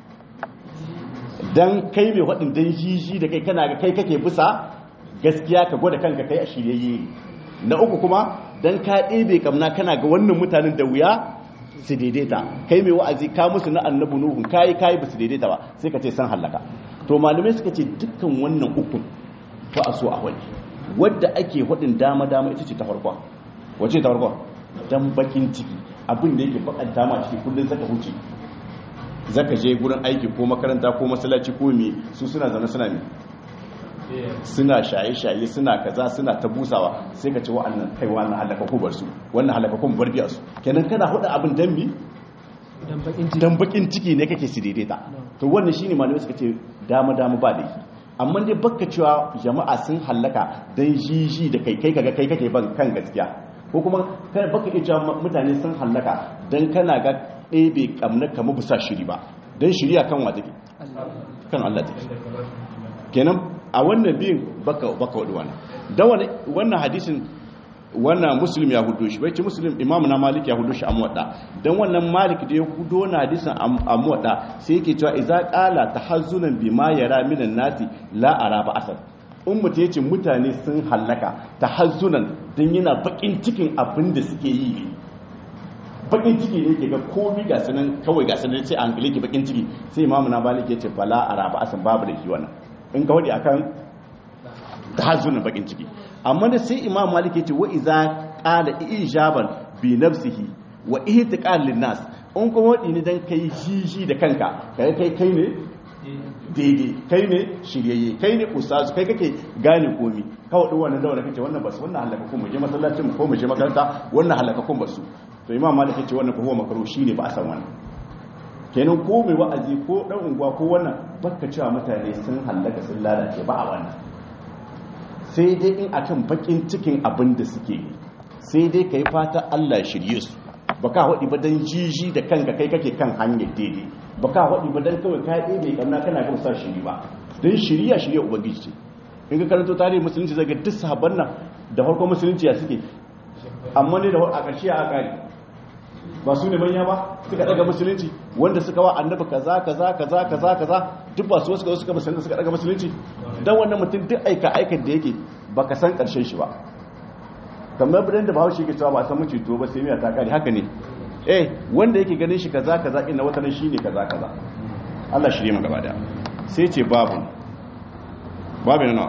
dan kai mai hadin dan jiji da kai kana ga kai kake bisa gaskiya ka gwada kanka kai a shiryayye na uku kuma dan ka ɗebe kamna kana ga wannan mutanen da wuya su daidaita kai mai wa'azi ka musu na annabi nuhun kai kai ba su daidaita ba sai ka ce san halaka to malamai suka ce dukkan wannan ukun ba a so a wani wadda ake hudin dama-dama ita ce ta farko wace ta farko dan bakin ciki abin da yake bakan dama ciki kullum zaka huce zaka je gurin aiki ko makaranta ko masallaci ko me su suna zana suna ne suna shaye-shaye suna kaza suna ta busawa sai ka ce wa'annan kai wannan halaka ko bar su wannan halaka ko bar biya su kenan kana hudu abin dan mi dan bakin ciki ne kake su daidaita to wannan shine malamai suka ce dama-dama ba da yi amma dai baka cewa jama'a sun hallaka don jiji da kai kai kaga kai kake ban kan gaskiya ko kuma kai baka iya cewa mutane sun hallaka don kana ga ɗebe kamnar kama bisa shiri ba don shiriya kan wa take kan Allah take kenan a wannan biyun baka baka wadi wannan dan wannan hadisin wannan muslim ya hudo shi bai ce muslim imam na malik ya hudo shi a muwadda dan wannan malik da ya hudo na hadisin a muwadda sai yake cewa idza qala tahazzunan bima yara minan nasi la ara ba asal in mutum yace mutane sun hallaka tahazzunan dan yana bakin cikin abin da suke yi ne bakin ciki ne yake ga komai ga sanan kawai ga sanan sai an gile ki bakin ciki sai imam na malik yace fala ara ba asal babu da shi wannan in ka wadi akan tahazzunan bakin ciki amma da sai imam malik yace wa iza qala ijaban bi nafsihi wa ihtiqal lin nas in kuma wadi ne dan kai jiji da kanka kai kai kai ne daidai kai ne shiryayye kai ne ustazu kai kake gane komi ka wadi wannan da wannan kace wannan basu wannan halaka kun mu je masallacin ko mu je makaranta wannan halaka kun basu to imam malik yace wannan ko huwa makruh shine ba a san wannan kenan ko mai wa'azi ko dan unguwa ko wannan baka cewa mutane sun halaka sun lalace ba a wannan sai dai in akan bakin cikin abin da suke yi sai dai ka yi fata Allah shirye su ba ka haɗi ba don jiji da kanka kai kake kan hanyar daidai ba ka haɗi ba don kawai ka ɗebe ƙamna kana kan sa shiri ba don shirya shirya ubangiji ce in ka karanto tarihin musulunci zai ga duk sahabban nan da farko musulunci ya suke amma ne da a ƙarshe a ƙari ba su ne manya ba suka daga musulunci wanda suka wa annabi kaza kaza kaza kaza kaza duk ba su suka suka musulunci suka daga musulunci dan wannan mutum duk aika aikan da yake baka san karshen shi ba kamar bidan da bahaushe yake cewa ba san mace to ba sai miya ta kare haka ne eh wanda yake ganin shi kaza kaza ina wata nan shine kaza kaza Allah shirye mu gaba da sai ce babu babu na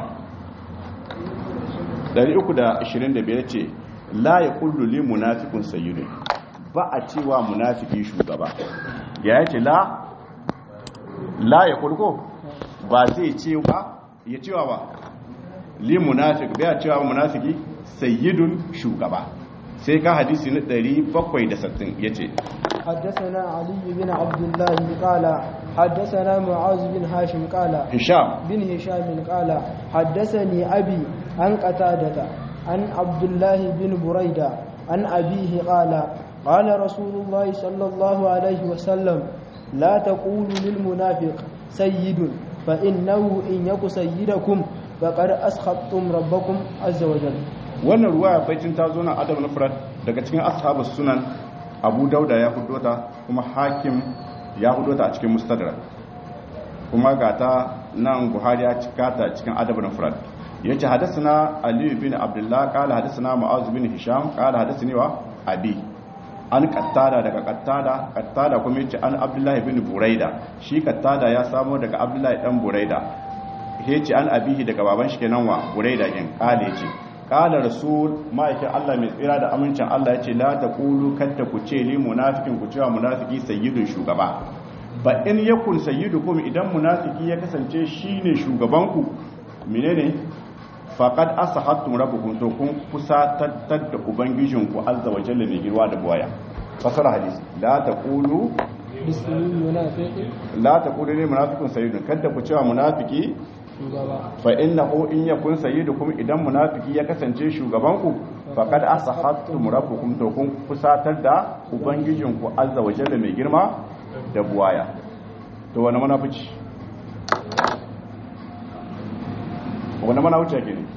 325 ce la yaqulu lil munafiqun sayyidun ba a cewa munafiki shugaba ya yace la la ya kulko ba zai cewa ya cewa ba li munafik bai cewa munafiki sayyidun shugaba sai ka hadisi na 760 yace حدثنا علي بن عبد الله قال حدثنا معاذ بن هاشم قال hisham بن هشام قال حدثني أبي عن قتادة عن عبد الله بن بريدة عن أبيه قال قال رسول الله صلى الله عليه وسلم لا تقولوا للمنافق سيد فإنه إن يك سيدكم فقد أسخطتم ربكم عز وجل wannan ruwa baitin ta zo na adam na furat daga cikin ashabus sunan abu dauda ya hudo ta kuma hakim ya hudo ta a cikin mustadrak kuma ga ta nan buhari ya cika ta cikin adab na furat yace hadathana ali bin abdullah qala hadathana mu'az bin hisham qala hadathani wa abi an kattada daga kattada kattada kuma yace an abdullahi bin buraida shi kattada ya samo daga abdullahi dan buraida yace an abihi daga baban shi kenan wa buraida din kale yace kala rasul ma'aikin Allah mai tsira da amincin Allah yace la taqulu katta ku ce li munafikin ku cewa munafiki sayyidun shugaba ba in yakun sayyidukum idan munafiki ya kasance shine shugabanku menene faqad asahattum rabbukum to kun kusa tattar da ubangijinku azza wa jalla mai girwa da buwaya fasara hadisi la taqulu بسم المنافق la taqulu lil munafiqun sayyidun kada ku cewa munafiki shugaba fa innahu in yakun sayyidukum idan munafiki ya kasance shugabanku faqad asahattum rabbukum to kun kusatar da ubangijinku azza wa jalla mai girma da buwaya to wani munafici wani munafici yake ne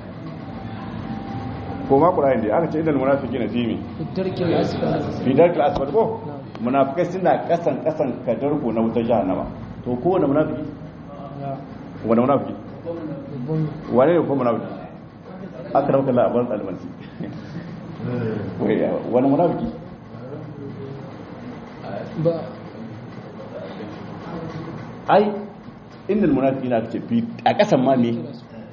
ko ma qur'ani dai aka ce idan munafiki na fimi tarkil asfal fi darkil asfal ko munafikai suna kasan kasan kadarko na wutar jahannama to ko wani munafiki ya wani munafiki babban wane ne ko munafiki aka rauka labarin almansi wani munafiki ba ai inda munafiki na ce fi a kasan ma ne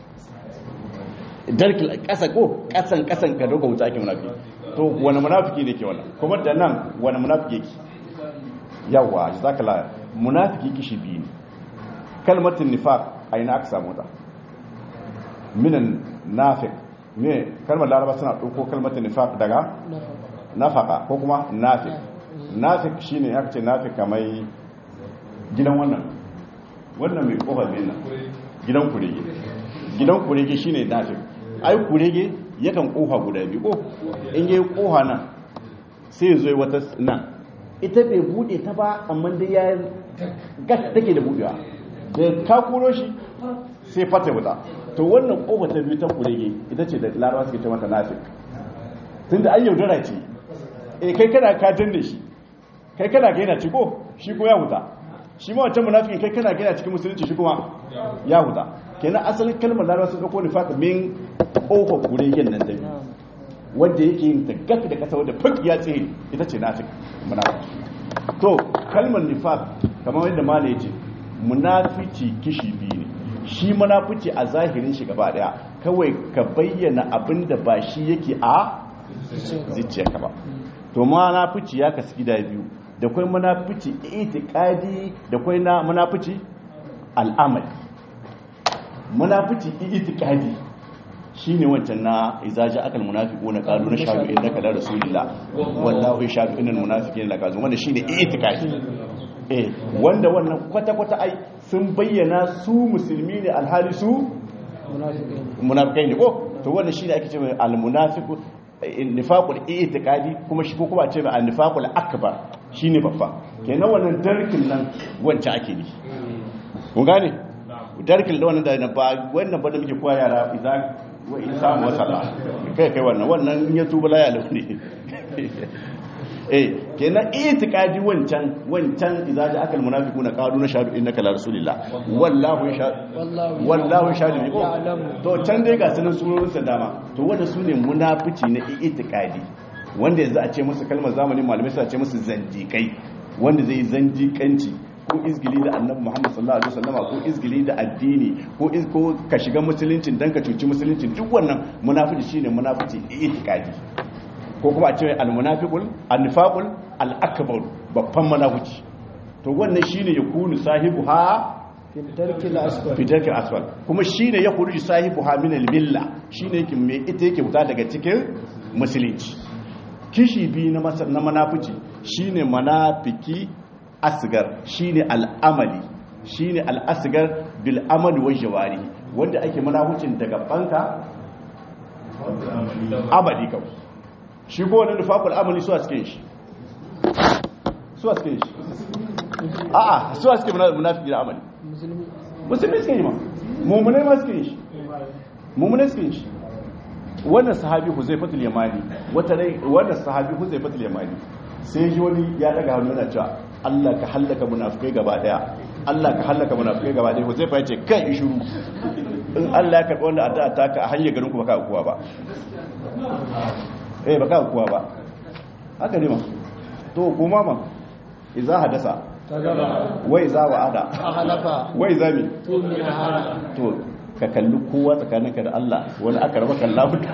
darkil kasa ko kasan kasan ka doga wuta ake munafiki to wani munafiki ne ke wannan kuma da nan wani munafiki yake yawa jazakallah munafiki kishi biyu ne kalmatin nifaq a ina aka samu ta minan nafiq me kalmar laraba suna ɗauko kalmatin nifaq daga nafaka ko kuma nafiq nafiq shine aka ce nafiq kamar gidan wannan wannan mai kofar mai nan gidan kurege gidan kurege shine nafiq ai kurege yakan kofa guda biyu ko in yayi kofa nan sai zo wata nan ita bai bude ta ba amma dai ya gas take da budewa da ka kuro shi sai fata wuta to wannan kofa ta biyu ta kurege ita ce da larawa suke ce mata nafik tun da an yaudara ce eh kai kana ka danne shi kai kana ga yana ci ko shi ko ya wuta shi ma wancan munafikin kai kana ga yana cikin musulunci shi kuma ya wuta kenan asalin kalmar larawa sun dauko nifaq min kofa kuregen nan da biyu wanda yake yin ta gaf da kasa wadda fuk ya tsaye ita ce nafik munafiki to kalmar nifaq kamar yadda malai yace munafici kishi biyu ne shi munafici a zahirin shi gaba daya kawai ka bayyana abin da ba shi yake a zuciyarka ba to munafici ya kasu gida biyu da kai munafici itiqadi da kai na munafici al'amali munafici itiqadi shine wancan na izaja akal munafiquna qalu nashhadu innaka la rasulullah wallahu yashhadu innal munafiqina lakazun wanda shine itikadi eh wanda wannan kwata kwata ai sun bayyana su musulmi ne alhali su munafiqin munafikai ne ko to wannan shine ake cewa al munafiqu nifaqul itikadi kuma shi ko kuma a ce al nifaqul akbar shine babba kenan wannan darkin nan wancan ake ne kun gane darkin da wannan da ba wannan ba da muke koya yara idan wa in samu wasala kai kai wannan wannan in ya tuba la ya launi eh kenan itikadi wancan wancan idza ja akal munafiquna qalu nashhadu innaka la rasulillah wallahu yashhadu wallahu wallahu yashhadu ne ko ya'lamu. to can dai ga sunan surorin sa dama to wanda sune munafici na itikadi wanda yanzu a ce musu kalmar zamanin malamai sai a ce musu zandikai wanda zai zandikanci ko izgili da annabi Muhammad sallallahu alaihi wasallam ko izgili da addini ko iz ko ka shiga musuluncin dan ka cuci musuluncin duk wannan munafici shine munafici itikadi ko kuma a ce al-munafiqul an-nifaqul al-akbar babban munafici to wannan shine yakunu sahibuha fi tarkil asfal fi darkil asfal kuma shine ya khuruji sahibuha min al-milla shine yake me ita yake fita daga cikin musulunci kishi biyu na masa- na manafici shine manafiki asgar shine al'amali shine al'asgar bil amali wa jawari wanda ake manaficin daga banka amali kawai shi ko wani nufaful amali su a cikin shi su a cikin shi a'a su a cikin munafiki da amali musulmi musulmi suke yi ma mummunai ma suke yi shi mummunai suke yi shi wannan sahabi huzaifatul yamani wata rai wannan sahabi huzaifatul yamani sai ji wani ya daga hannu yana cewa Allah ka hallaka munafikai gaba daya Allah ka hallaka munafikai gaba daya huzaifa ya ce kai in shiru in Allah ya karɓi wannan addu'a ta ka a hanyar garin ku baka kuwa ba eh baka kuwa ba haka ne ma to kuma ma idza hadasa ta gaba wa idza wa'ada a halafa wa idza mi to min hana to ka kalli kowa tsakaninka da Allah wani aka raba kalla mutu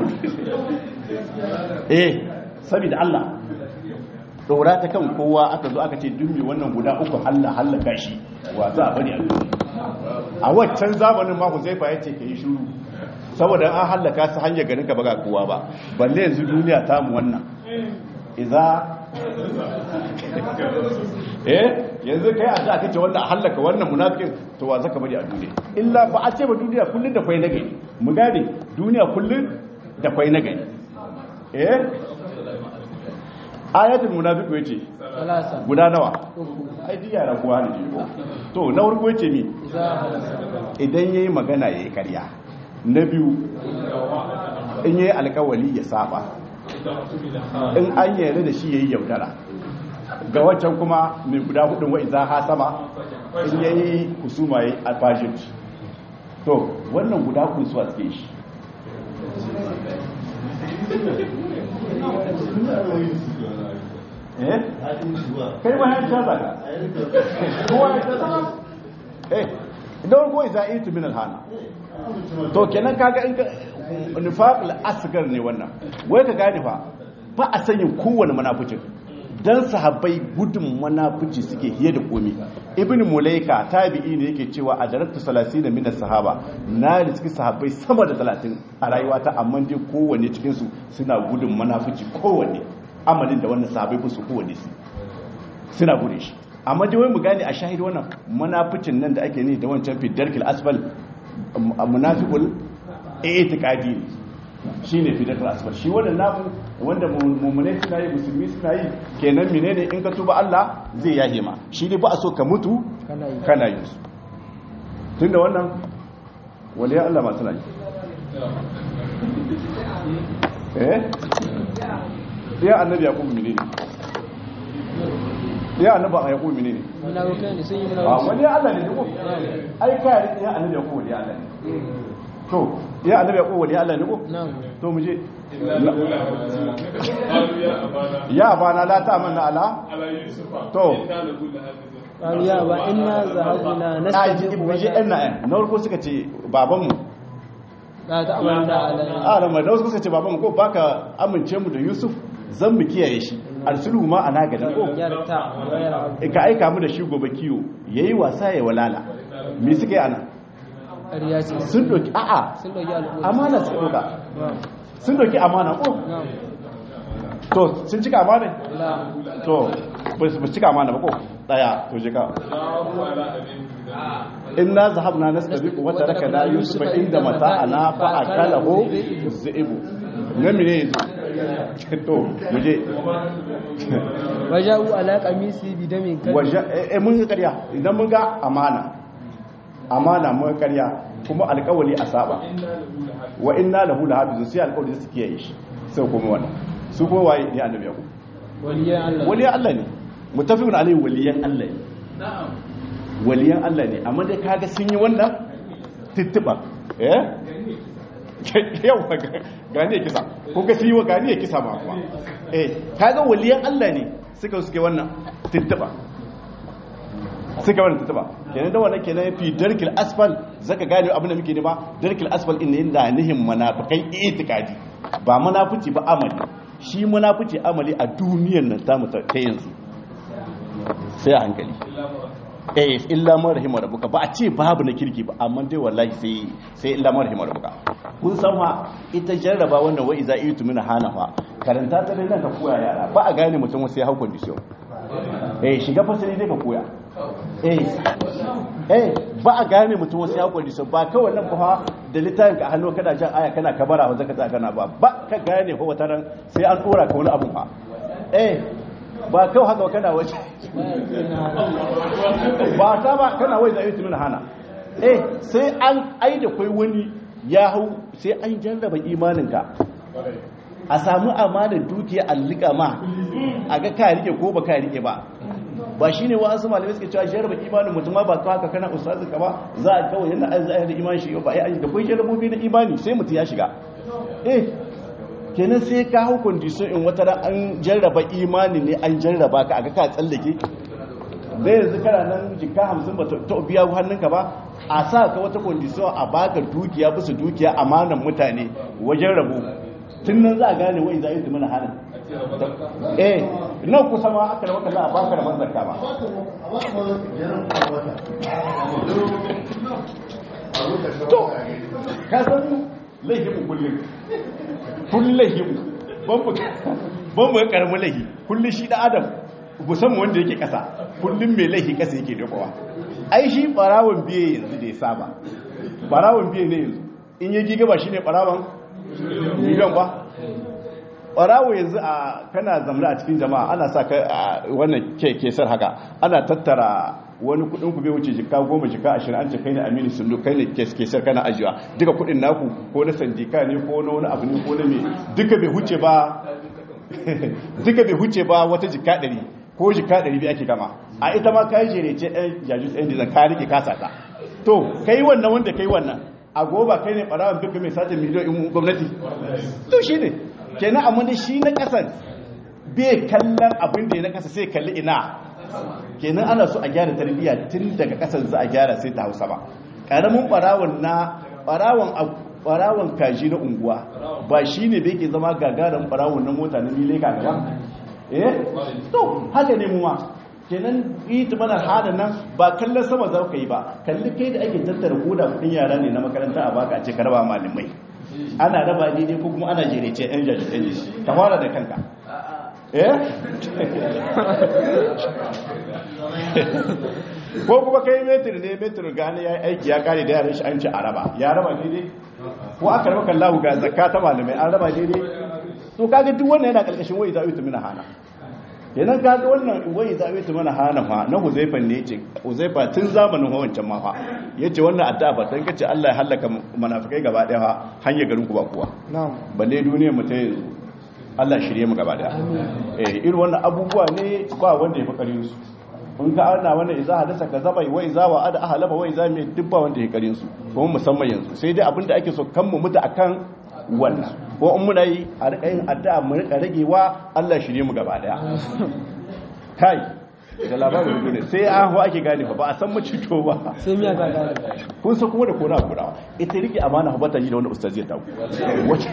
eh saboda Allah dora ta kan kowa aka zo aka ce dummi wannan guda uku halla hallaka shi wa za a bari a duniya a waccan zamanin ma Huzaifa ya ce ka yi shuru saboda an hallaka su hanyar garin ka baga kowa ba balle yanzu duniya ta mu wannan iza eh yanzu kai a da kace wannan a hallaka wannan munafikin to wa zaka bari a duniya illa ba a ce ba duniya kullun da kwai nagari mu gane duniya kullun da kwai nagari eh ayatul munafiq yace salasa guda nawa uku ai diya na kuwa ne ko to na farko yace mi za halasa idan yayi magana yayi karya na biyu in yayi alkawali ya saba in an yarda da shi yayi yaudara ga wancan kuma mai guda hudun wa iza ha sama in yayi kusuma yayi alfajir to wannan guda kun su a suke shi eh kai ma ya ta zaka kowa ya ta zaka eh idan ko iza itu min alhana to kenan kaga in ka nifaq al-asghar ne wannan wai ka gane fa ba a sanyin kowane munafikin dan sahabbai gudun munafici suke hiye da komi ibn mulaika tabi'i ne yake cewa a daraktu 30 min sahaba na riski sahabbai sama da 30 a rayuwata amma dai kowanne cikin su suna gudun munafici kowanne amalin da wannan sahabbai ba su kowanne su suna gudun shi amma dai wai mu gane a shahid wannan munaficin nan da ake ne da wancan fi darkil asfal munafiqul i'tiqadi shine fi darkil asfal shi wannan namu wanda mu'mine suna yi musulmi suna yi kenan menene in ka tuba Allah zai yahe ma shi ne ba a so ka mutu kana yi kana yin su tunda wannan waliya Allah ma suna yi eh ya annabi yaqub menene ya annabi yaqub menene munafikai ne sun yi a munafiki wani Allah ne ko ai kai ya annabi yaqub wani Allah ne to ya annabi yaqub wani Allah ne ko na'am to mu je ya bana la ta'manna ala to qalu ya ba inna zahabna ai ji nastajibu mu je ɗan na'an na farko suka ce babanmu la ta'amanna ala a rama da wasu suka ce babanmu ko baka amince mu da yusuf zan mu kiyaye shi arsilu ma ana gadan ko yarta wa yarhabu ka aika mu da shi gobe kiyo yayi wasa ya walala me suka yi ana ƙarya ce sun doki a'a sun dauki al'umma amana suka doka na'am sun doki amana ko na'am to sun cika amana la to ba su cika amana ba ko daya to je ka inna zahabna nastabiqu wa tarakna yusufa inda mata'ana fa akalahu zi'bu ne mene yanzu to muje waja'u ala qamisi bi damin kan waje eh mun ga ƙarya idan mun ga amana amana mun ga ƙarya kuma alƙawali a saba wa inna lahu lahafizun sai alƙawali su kiyaye shi sai kuma wannan su kuma waye ne annabi yakub waliyan Allah waliyan Allah ne mutafiqun alaihi waliyan Allah ne waliyan Allah ne amma dai kaga sun yi wannan tittiba eh yawa gani ya kisa ko ga sun yi wa gani ya kisa ma kuma eh kaga waliyan Allah ne suka suke wannan tittiba suka wannan tittiba kenan da wannan kenan fi darkil asfal zaka gane abin da muke nema darkil asfal inda inda nihin munafikai itikadi ba munafici ba amali shi munafici amali a duniyar nan tamu ta ta yanzu sai a hankali eh illa man rahima rabbuka ba a ce babu na kirki ba amma dai wallahi sai sai illa man rahima rabbuka kun san fa ita jarraba wannan wa iza itu min hanafa karanta ta dai nan ka koya yara ba a gane mutum wasu ya hau condition eh shiga fasali dai ka koya eh eh ba a gane mutum wasu ya hau condition ba kawai nan ba da littafin ka hannu kana jan aya kana kabara wa zaka kana ba ba ka gane fa wata ran sai an dora ka wani abu fa eh ba kawai haka kana waje ba ta ba kana wai zai tumin hana eh sai an ai da kai wani ya hau sai an jarraba imaninka a samu amanar dukiya allika ma a ga ka rike ko ba ka rike ba ba shi ne wasu malamai suke cewa jarraba imanin mutum ba ka haka kana ustazin ka ba za a kawai yana an zahir da imanin shi ba ai da kai jarrabobi na imani sai mutum ya shiga eh kenan sai ka hau kondisyon in wata an jarraba imani ne an jarraba ka aga ka tsallake da yanzu kana nan jika hamsin ba ta biya hannunka ba a sa ka wata kondisyon a baka dukiya bisa dukiya amanan mutane wajen rabo tun nan za a gane wai za a yi mana hannun eh nan kusa ma aka da za a baka da manzarka ba to ka san laifin kullum kullum laifin ban mu karamin laifi kullum shi da adam musamman wanda yake kasa kullum mai laifi kasa yake dabawa ai shi barawon biye yanzu da ya saba barawon biye ne yanzu in yi giga ba shi ne barawon miliyan ba barawo yanzu a kana zamla a cikin jama'a ana sa ka wannan kesar haka ana tattara wani kudin ku bai wuce jika goma jika ashirin an ce kai ne aminu sundu kai ne kesar kana ajiya duka kudin naku ko na sandika ne ko na wani abu ne ko na me duka bai huce ba duka bai huce ba wata jika ɗari ko jika ɗari biyu ake kama a ita ma kayi jere ce ɗan jajus ɗan dizan ka rike kasa ta to kai wannan wanda kai wannan a goba kai ne ɓarawan duka mai sace miliyoyin gwamnati to shi ne kenan amma da shi na ƙasan bai kallon abin da ya na ƙasa sai kalli ina kenan ana so a gyara tarbiyya tun daga ƙasan za a gyara sai ta hausa ba ƙaramin ɓarawon na ɓarawon kaji na unguwa ba shi ne bai ke zama gagarin ɓarawon na mota na mile ka gaba eh to haka ne muwa kenan ita mana hada nan ba kallon sama za ka yi ba kalli kai da ake tattara koda kudin yara ne na makaranta a baka a ce karba malamai ana raba daidai ko kuma ana jerece yan jaji ɗan ka fara da kanka eh ko kuma kai metir ne metir gane ya aiki ya kare da yaran shi an ci a raba ya raba daidai ko aka raba kallahu ga zakka ta malamai an raba daidai to kaga duk wannan yana karkashin wai za'itu mina hana kenan kaga wannan wai za'itu mina hana fa na huzaifa ne yace huzaifa tun zamanin wancan ma fa yace wannan addu'a ba dan kace Allah ya halaka munafikai gaba daya fa hanya garin ku ba kuwa na'am balle duniyar mu ta yanzu Allah shirye mu gaba daya eh irin wannan abubuwa ne ba wanda ya fi karin su in ka ana wannan iza hadasa ka zaba wai za wa ada ahalaba wai za mai dubba wanda ya karin su kuma musamman yanzu sai dai abinda ake so kan mu mutu akan wannan ko in muna yi a rika yin addu'a mu rika ragewa Allah shirye mu gaba daya kai da labarin ne sai an ho ake gane ba a san macito ba sai miya ga gane kun san kuma da kona kurawa ita rike amana ba ta yi da wani ustazi ta wace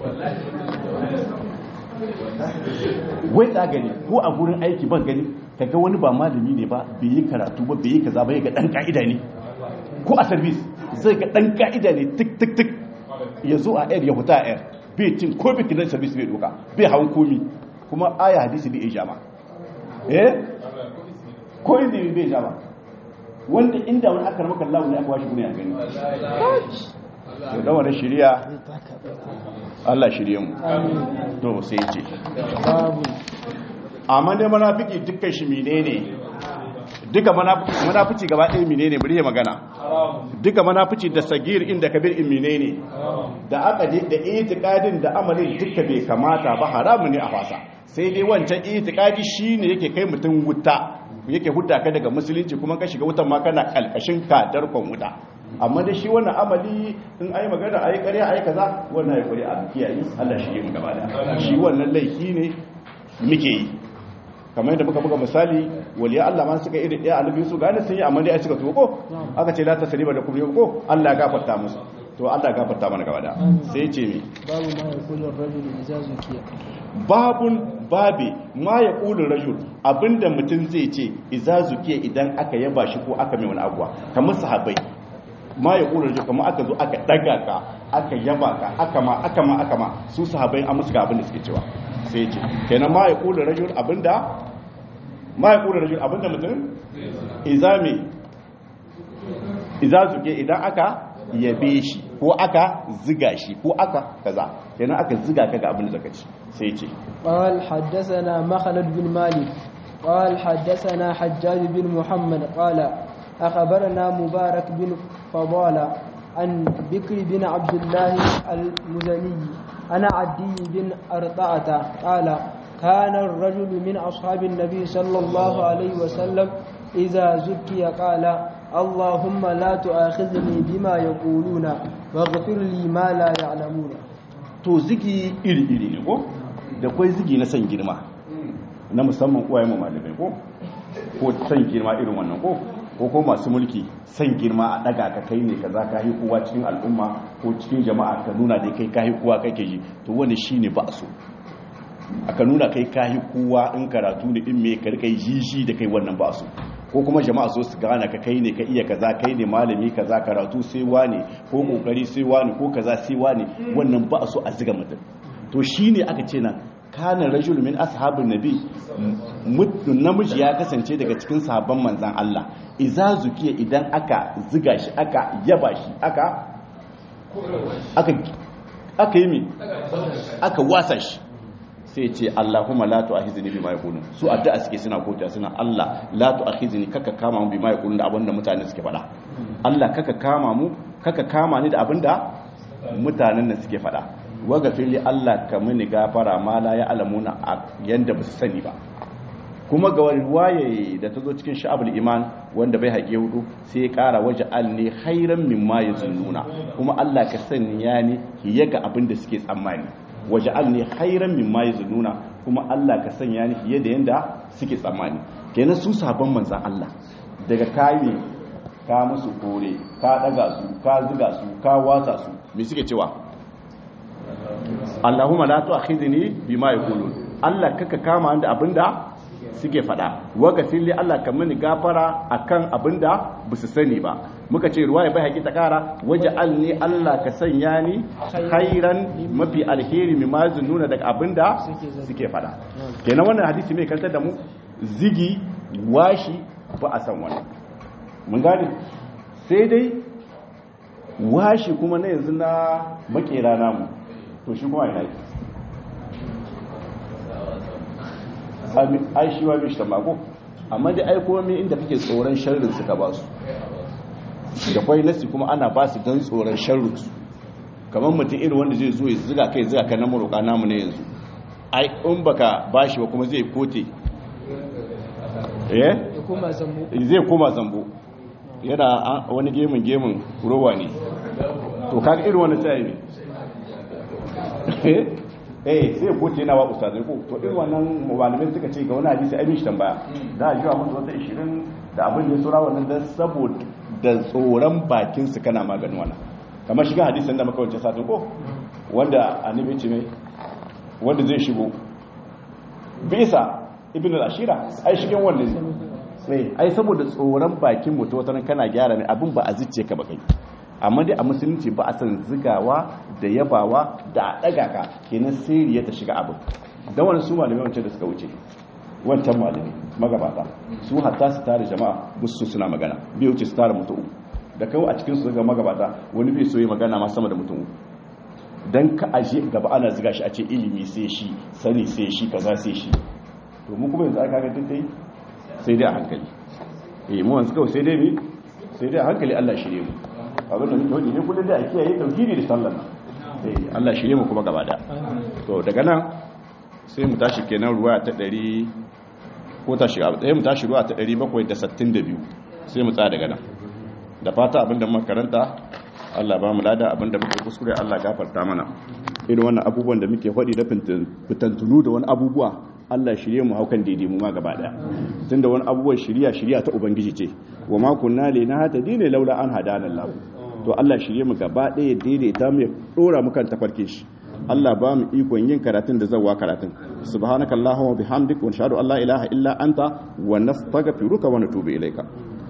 wai ta gani ko a gurin aiki ban gani kaga wani ba malami ne ba bai yi karatu ba bai yi kaza ba ya ga dan ka'ida ne ko a service zai ga dan ka'ida ne tik tik tik ya zo a air ya huta a air bai cin ko bai kinan service bai doka bai hawan komi kuma aya hadisi bai ijama eh ko inda bai ijama wanda inda wani aka ramaka Allah ne aka washi gune a gani to da wannan shiriya Allah shirye mu to sai ce babu amma dai munafiki dukkan shi menene duka munafici gaba ɗaya menene bari ya magana duka munafici da sagir inda kabir in menene da aka je da itiqadin da amalin duka bai kamata ba haramu ne a fasa sai dai wancan itiqadi shine yake kai mutum wuta yake hudda ka daga musulunci kuma ka shiga wutan ma kana kalkashin ka darkon wuta amma da shi wannan amali in ayi magana ayi ƙarya ayi kaza wannan ya kuri a kiyaye Allah shi yi mu gaba da shi wannan laifi ne muke yi kamar yadda muka buga misali waliya Allah ma suka iri ɗaya annabi su gane sun yi amma dai ai suka tuko ko aka ce la tasriba da kuma ko Allah ya gafarta musu to Allah ya gafarta mana gaba da sai ya ce mi babu ma ya kullu rajul idza zukiya babun babi ma ya kullu rajul abinda mutum zai ce idza zukiya idan aka yaba shi ko aka mai wani abuwa kamar sahabbai ma ya kula da kamar aka zo aka daga ka aka yaba ka aka ma aka ma aka ma su sahabbai an musu ga abin da suke cewa sai ya ce kenan ma ya kula rajul abinda ma ya kula rajul abinda mutum izami iza zuke idan aka yabe shi ko aka ziga shi ko aka kaza kenan aka ziga ka ga abin da zaka ci sai ce قال حدثنا مخلد بن مالك قال حدثنا حجاج بن محمد قال أخبرنا مبارك بن فضالة عن بكر بن عبد الله المزني أنا عدي بن أرطعة قال كان الرجل من أصحاب النبي صلى الله عليه وسلم إذا زكي قال اللهم لا تؤاخذني بما يقولون واغفر لي ما لا يعلمون to zigi iri-iri ne ko da kwai zigi na san girma na musamman uwaye mu malamai ko ko san girma irin wannan ko ko ko masu mulki san girma a daga ka kai ne kaza ka yi kowa cikin al'umma ko cikin jama'a ka nuna da kai ka yi kowa kake ji to wani shine ba so aka nuna kai ka yi kowa in karatu ne in me ka rika yi shi da kai wannan ba so ko kuma jama'a so su gane ka kai ne ka iya kaza kai ne malami kaza karatu sai wani ko kokari sai wani ko kaza sai wani wannan ba so a ziga mutum to shine aka ce nan kana rajul min ashabin nabi namiji ya kasance daga cikin sahabban manzan Allah iza zukiya idan aka ziga shi aka yaba shi aka aka aka yi mi aka wasa shi sai ce Allahumma la tu'akhidhni bima yaqulun su addu'a suke suna kokiya suna Allah la tu'akhidhni kaka kama mu bima yaqulun da abinda mutane suke faɗa Allah kaka kama mu kaka kama ni da abinda mutanen nan suke faɗa waga fili Allah ka mini gafara ma la ya alamuna a yanda ba su sani ba kuma ga waye da ta zo cikin sha'abul iman wanda bai haƙe hudu sai ya ƙara waje alni hairan mimma ya zunnuna kuma Allah ka sanya ni hiye ga abin da suke tsammani waje alni hairan mimma ya zunnuna kuma Allah ka sanya ni hiye da yanda suke tsammani kenan su sabon manzan Allah daga kayi ka musu kore ka daga su ka ziga su ka wasa su me suke cewa Allahumma la tu'akhidhni bima yaqulun Allah kaka kama da abinda suke fada waga fili Allah ka mini gafara akan abinda basu sani ba muka ce ruwaya bai haƙi ta kara waje alni Allah ka sanya ni khairan mafi alheri mimma nuna daga abinda suke fada kenan wannan hadisi mai kantar da mu zigi washi ba a san wani mun gane sai dai washi kuma na yanzu na makera namu to shi kuma ina yi ai shi wa mishi tamako amma dai ai kuma inda kake tsoron sharrin suka ba su da kwai nasi kuma ana ba su don tsoron sharrin su kamar mutum irin wanda zai zo ya ziga kai ziga kan na maroka namu ne yanzu ai in baka bashi ba kuma zai kote eh zai koma zambo yana wani gemun gemun rowa ne to kaga irin wani sai ne eh sai goce yana wa ustazai ko to irin wannan malamai suka ce ga wani hadisi ai mishi tambaya da jiwa musu wata 20 da abin da ya sura wannan dan saboda da tsoron bakin su kana maganin wannan kamar shiga hadisin da muka wance satin ko wanda annabi ce mai wanda zai shigo bisa ibn al-ashira ai shigen wannan sai ai saboda tsoron bakin mutum wata kana gyara ne abin ba a zice ka ba kai amma dai a musulunci ba a san zigawa da yabawa da a ɗaga ka kenan siriya ta shiga abin don wani su malamai wancan da suka wuce wancan malami magabata su hatta su tare jama'a musu suna magana bai wuce su tare mutum da kawo a cikin su zaga magabata wani bai so yi magana ma sama da mutum don ka aje gaba ana ziga shi a ce ilimi sai shi sani sai shi kaza sai shi to mu kuma yanzu aka ga dai sai dai a hankali eh mu wanzu kawai sai dai mi sai dai a hankali Allah shirye mu abin da muke wadi ne kullum da a kiyaye tauhidi da sallah eh Allah shirye mu kuma gaba da to daga nan sai mu tashi kenan ruwa ta 100 ko tashi sai mu tashi ruwa ta 762 sai mu tsaya daga nan da fata abin da muka karanta Allah ba mu lada abin da muke kuskure Allah gafarta mana irin wannan abubuwan da muke faɗi da fitantunu da wani abubuwa Allah shirye mu haukan daidai mu ma gaba daya tunda wani abubuwan shiriya shiriya ta ubangiji ce wa ma kunna li nahtadi ne laula an hadana Allah to Allah shirye mu gaba daya daidaita mu ya dora mu kan tafarkin shi Allah ba mu ikon yin karatun da zawa karatun subhanakallahumma bihamdika wa nashhadu an la ilaha illa anta wa nastaghfiruka wa natubu ilayka